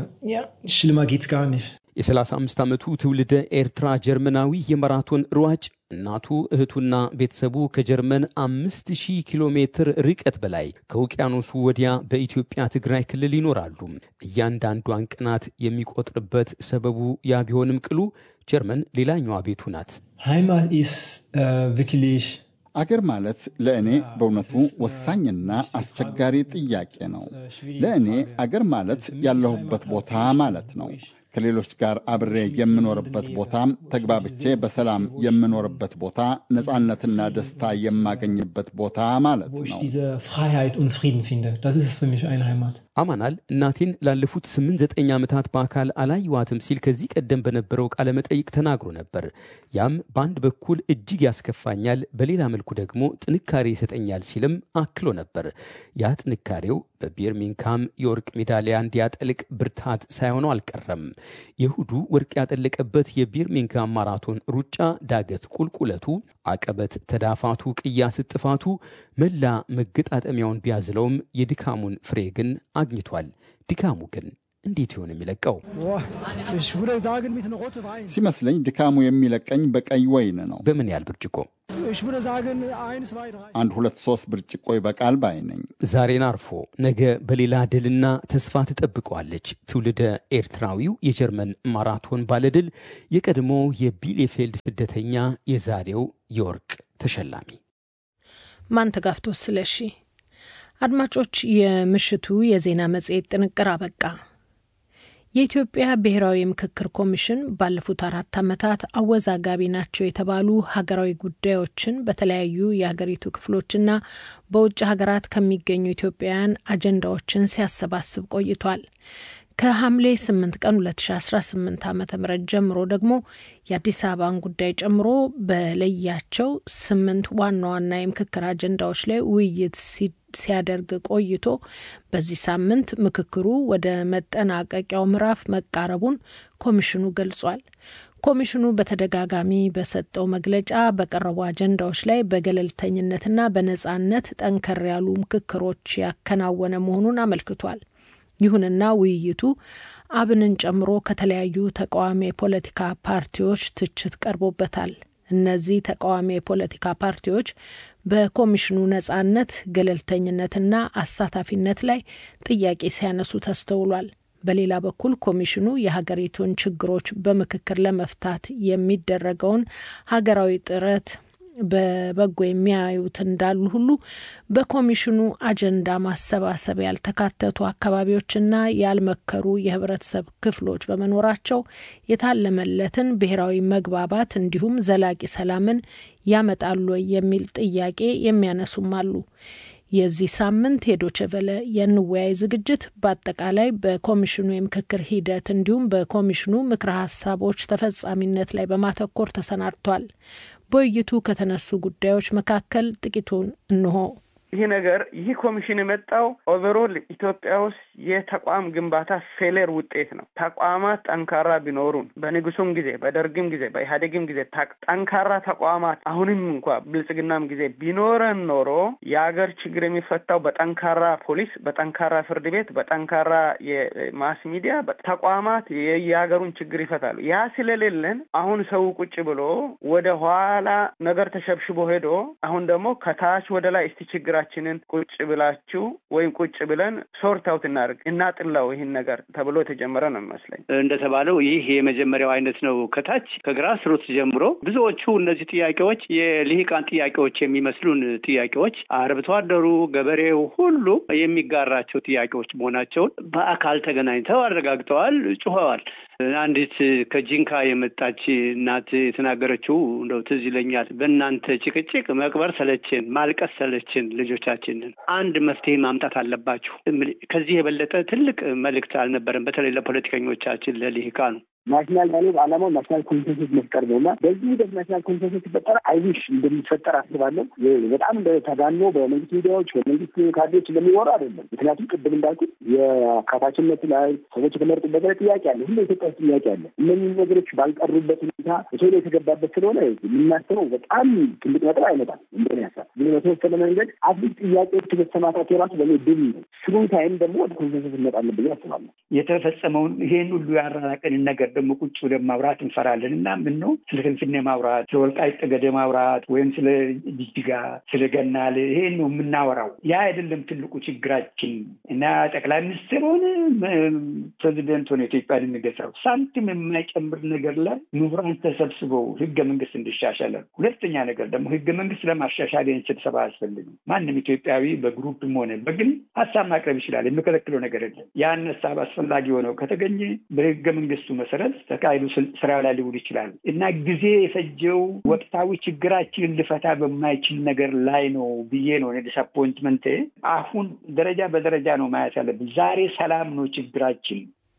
የ35 ዓመቱ ትውልደ ኤርትራ ጀርመናዊ የማራቶን ሯጭ እናቱ እህቱና ቤተሰቡ ከጀርመን 5000 ኪሎ ሜትር ርቀት በላይ ከውቅያኖሱ ወዲያ በኢትዮጵያ ትግራይ ክልል ይኖራሉ። እያንዳንዷን ቀናት የሚቆጥርበት ሰበቡ ያ ቢሆንም ቅሉ ጀርመን ሌላኛዋ ቤቱ ናት። አገር ማለት ለእኔ በእውነቱ ወሳኝና አስቸጋሪ ጥያቄ ነው። ለእኔ አገር ማለት ያለሁበት ቦታ ማለት ነው። ከሌሎች ጋር አብሬ የምኖርበት ቦታ፣ ተግባብቼ በሰላም የምኖርበት ቦታ፣ ነፃነትና ደስታ የማገኝበት ቦታ ማለት ነው። አማናል እናቴን ላለፉት ስምንት ዘጠኝ ዓመታት በአካል አላየዋትም ሲል ከዚህ ቀደም በነበረው ቃለ መጠይቅ ተናግሮ ነበር። ያም በአንድ በኩል እጅግ ያስከፋኛል፣ በሌላ መልኩ ደግሞ ጥንካሬ ይሰጠኛል ሲልም አክሎ ነበር። ያ ጥንካሬው በቢርሚንግሃም የወርቅ ሜዳሊያ እንዲያጠልቅ ብርታት ሳይሆነው አልቀረም። የእሁዱ ወርቅ ያጠለቀበት የቢርሚንግሃም ማራቶን ሩጫ ዳገት ቁልቁለቱ፣ አቀበት ተዳፋቱ፣ ቅያስ ጥፋቱ መላ መገጣጠሚያውን ቢያዝለውም የድካሙን ፍሬ ግን አግኝቷል። ድካሙ ግን እንዴት ይሆን የሚለቀው? ሲመስለኝ ድካሙ የሚለቀኝ በቀይ ወይን ነው። በምን ያህል ብርጭቆ? አንድ ሁለት ሶስት ብርጭቆ ይበቃል ባይ ነኝ። ዛሬን አርፎ ነገ በሌላ ድልና ተስፋ ትጠብቀዋለች። ትውልደ ኤርትራዊው የጀርመን ማራቶን ባለድል የቀድሞ የቢሌፌልድ ስደተኛ የዛሬው የወርቅ ተሸላሚ ማንተጋፍቶ ስለሺ። አድማጮች፣ የምሽቱ የዜና መጽሔት ጥንቅር አበቃ። የኢትዮጵያ ብሔራዊ ምክክር ኮሚሽን ባለፉት አራት ዓመታት አወዛጋቢ ናቸው የተባሉ ሀገራዊ ጉዳዮችን በተለያዩ የሀገሪቱ ክፍሎችና በውጭ ሀገራት ከሚገኙ ኢትዮጵያውያን አጀንዳዎችን ሲያሰባስብ ቆይቷል። ከሐምሌ 8 ቀን 2018 ዓ ም ጀምሮ ደግሞ የአዲስ አበባን ጉዳይ ጨምሮ በለያቸው ስምንት ዋና ዋና የምክክር አጀንዳዎች ላይ ውይይት ሲያደርግ ቆይቶ በዚህ ሳምንት ምክክሩ ወደ መጠናቀቂያው ምዕራፍ መቃረቡን ኮሚሽኑ ገልጿል። ኮሚሽኑ በተደጋጋሚ በሰጠው መግለጫ በቀረቡ አጀንዳዎች ላይ በገለልተኝነትና በነጻነት ጠንከር ያሉ ምክክሮች ያከናወነ መሆኑን አመልክቷል። ይሁንና ውይይቱ አብንን ጨምሮ ከተለያዩ ተቃዋሚ የፖለቲካ ፓርቲዎች ትችት ቀርቦበታል። እነዚህ ተቃዋሚ የፖለቲካ ፓርቲዎች በኮሚሽኑ ነጻነት፣ ገለልተኝነትና አሳታፊነት ላይ ጥያቄ ሲያነሱ ተስተውሏል። በሌላ በኩል ኮሚሽኑ የሀገሪቱን ችግሮች በምክክር ለመፍታት የሚደረገውን ሀገራዊ ጥረት በበጎ የሚያዩት እንዳሉ ሁሉ በኮሚሽኑ አጀንዳ ማሰባሰብ ያልተካተቱ አካባቢዎችና ያልመከሩ የህብረተሰብ ክፍሎች በመኖራቸው የታለመለትን ብሔራዊ መግባባት እንዲሁም ዘላቂ ሰላምን ያመጣሉ የሚል ጥያቄ የሚያነሱም አሉ። የዚህ ሳምንት የዶችቨለ የንወያይ ዝግጅት በአጠቃላይ በኮሚሽኑ የምክክር ሂደት እንዲሁም በኮሚሽኑ ምክረ ሀሳቦች ተፈጻሚነት ላይ በማተኮር ተሰናድቷል። በውይይቱ ከተነሱ ጉዳዮች መካከል ጥቂቱን እንሆ። ይህ ነገር ይህ ኮሚሽን የመጣው ኦቨሮል ኢትዮጵያ ውስጥ የተቋም ግንባታ ፌሌር ውጤት ነው። ተቋማት ጠንካራ ቢኖሩን በንጉሱም ጊዜ በደርግም ጊዜ በኢህአዴግም ጊዜ ጠንካራ ተቋማት አሁንም እንኳ ብልጽግናም ጊዜ ቢኖረን ኖሮ የሀገር ችግር የሚፈታው በጠንካራ ፖሊስ፣ በጠንካራ ፍርድ ቤት፣ በጠንካራ የማስ ሚዲያ ተቋማት የሀገሩን ችግር ይፈታሉ። ያ ስለሌለን አሁን ሰው ቁጭ ብሎ ወደ ኋላ ነገር ተሸብሽቦ ሄዶ አሁን ደግሞ ከታች ወደ ላይ እስቲ ችግር ችንን ቁጭ ብላችሁ ወይም ቁጭ ብለን ሶርት አውት እናድርግ እናጥላው ይህን ነገር ተብሎ የተጀመረ ነው የሚመስለኝ። እንደተባለው ይህ የመጀመሪያው አይነት ነው። ከታች ከግራስ ሩት ጀምሮ ብዙዎቹ እነዚህ ጥያቄዎች የልሂቃን ጥያቄዎች የሚመስሉን ጥያቄዎች አርብቶ አደሩ፣ ገበሬው ሁሉ የሚጋራቸው ጥያቄዎች መሆናቸውን በአካል ተገናኝተው አረጋግጠዋል፣ ጩኸዋል። አንዲት ከጂንካ የመጣች እናት የተናገረችው እንደው ትዝ ይለኛል። በእናንተ ጭቅጭቅ መቅበር ሰለችን፣ ማልቀስ ሰለችን፣ ልጆቻችንን አንድ መፍትሄ ማምጣት አለባችሁ። ከዚህ የበለጠ ትልቅ መልእክት አልነበረም። በተለይ ለፖለቲከኞቻችን ለልሂቃኑ ናሽናል ማለት ዓላማው ናሽናል ኮንሰንሰስ መፍጠር ነው እና በዚህ ሂደት ናሽናል ኮንሰንሰስ ሲፈጠር አይዊሽ እንደሚፈጠር አስባለሁ። በጣም ተጋኖ በመንግስት ሚዲያዎች በመንግስት ካድሬዎች እንደሚወራ አይደለም። ምክንያቱም ቅድም እንዳልኩት የአካታችነት ላይ ሰዎች የተመረጡበት ላይ ጥያቄ አለ፣ ሁሉ ኢትዮጵያ ውስጥ ጥያቄ አለ። እነዚህ ነገሮች ባልቀሩበት ሁኔታ ቶሎ የተገባበት ስለሆነ የምናስበው በጣም ትልቅ ነጥብ አይመጣም። እንደኔ ሀሳብ ግን በተወሰነ መንገድ አትሊስት ጥያቄዎች መሰማታቸው የራሱ በእኔ ድል ነው። ስሩ ታይም ደግሞ ወደ ኮንሰንሰስ እንመጣለን ብዬ አስባለሁ። የተፈጸመውን ይሄን ሁሉ ያራራቀንን ነገር ደግሞ ቁጭ ብለን ማውራት እንፈራለን እና ምን ነው ስለ ፍንፍኔ ማውራት፣ ስለ ወልቃይት ጠገዴ ማውራት ወይም ስለ ጅጅጋ፣ ስለ ገናሌ ይሄን ነው የምናወራው። ያ አይደለም ትልቁ ችግራችን እና ጠቅላይ ሚኒስትር ሆነ ፕሬዚደንት ሆነ ኢትዮጵያን የሚገዛው ሳንቲም የማይጨምር ነገር ላይ ምሁራን ተሰብስበው ህገ መንግስት እንዲሻሻል። ሁለተኛ ነገር ደግሞ ህገ መንግስት ለማሻሻል ይህን ስብሰባ አያስፈልግም። ማንም ኢትዮጵያዊ በግሩፕም ሆነ በግል ሀሳብ ማቅረብ ይችላል። የሚከለክለው ነገር የለም። ያን ሀሳብ አስፈላጊ ሆነው ከተገኘ በህገ መንግስቱ መሰረት ተካሂዶ ስራ ላይ ሊውል ይችላል እና ጊዜ የፈጀው ወቅታዊ ችግራችንን ልፈታ በማይችል ነገር ላይ ነው ብዬ ነው ዲስአፖይንትመንት። አሁን ደረጃ በደረጃ ነው ማየት ያለብን። ዛሬ ሰላም ነው ችግራችን።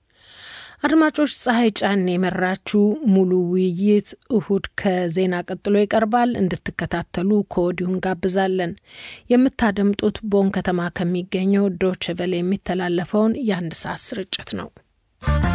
አድማጮች፣ ፀሐይ ጫን የመራችው ሙሉ ውይይት እሁድ ከዜና ቀጥሎ ይቀርባል። እንድትከታተሉ ከወዲሁ እንጋብዛለን። የምታደምጡት ቦን ከተማ ከሚገኘው ዶችቨል የሚተላለፈውን የአንድ ሰዓት ስርጭት ነው።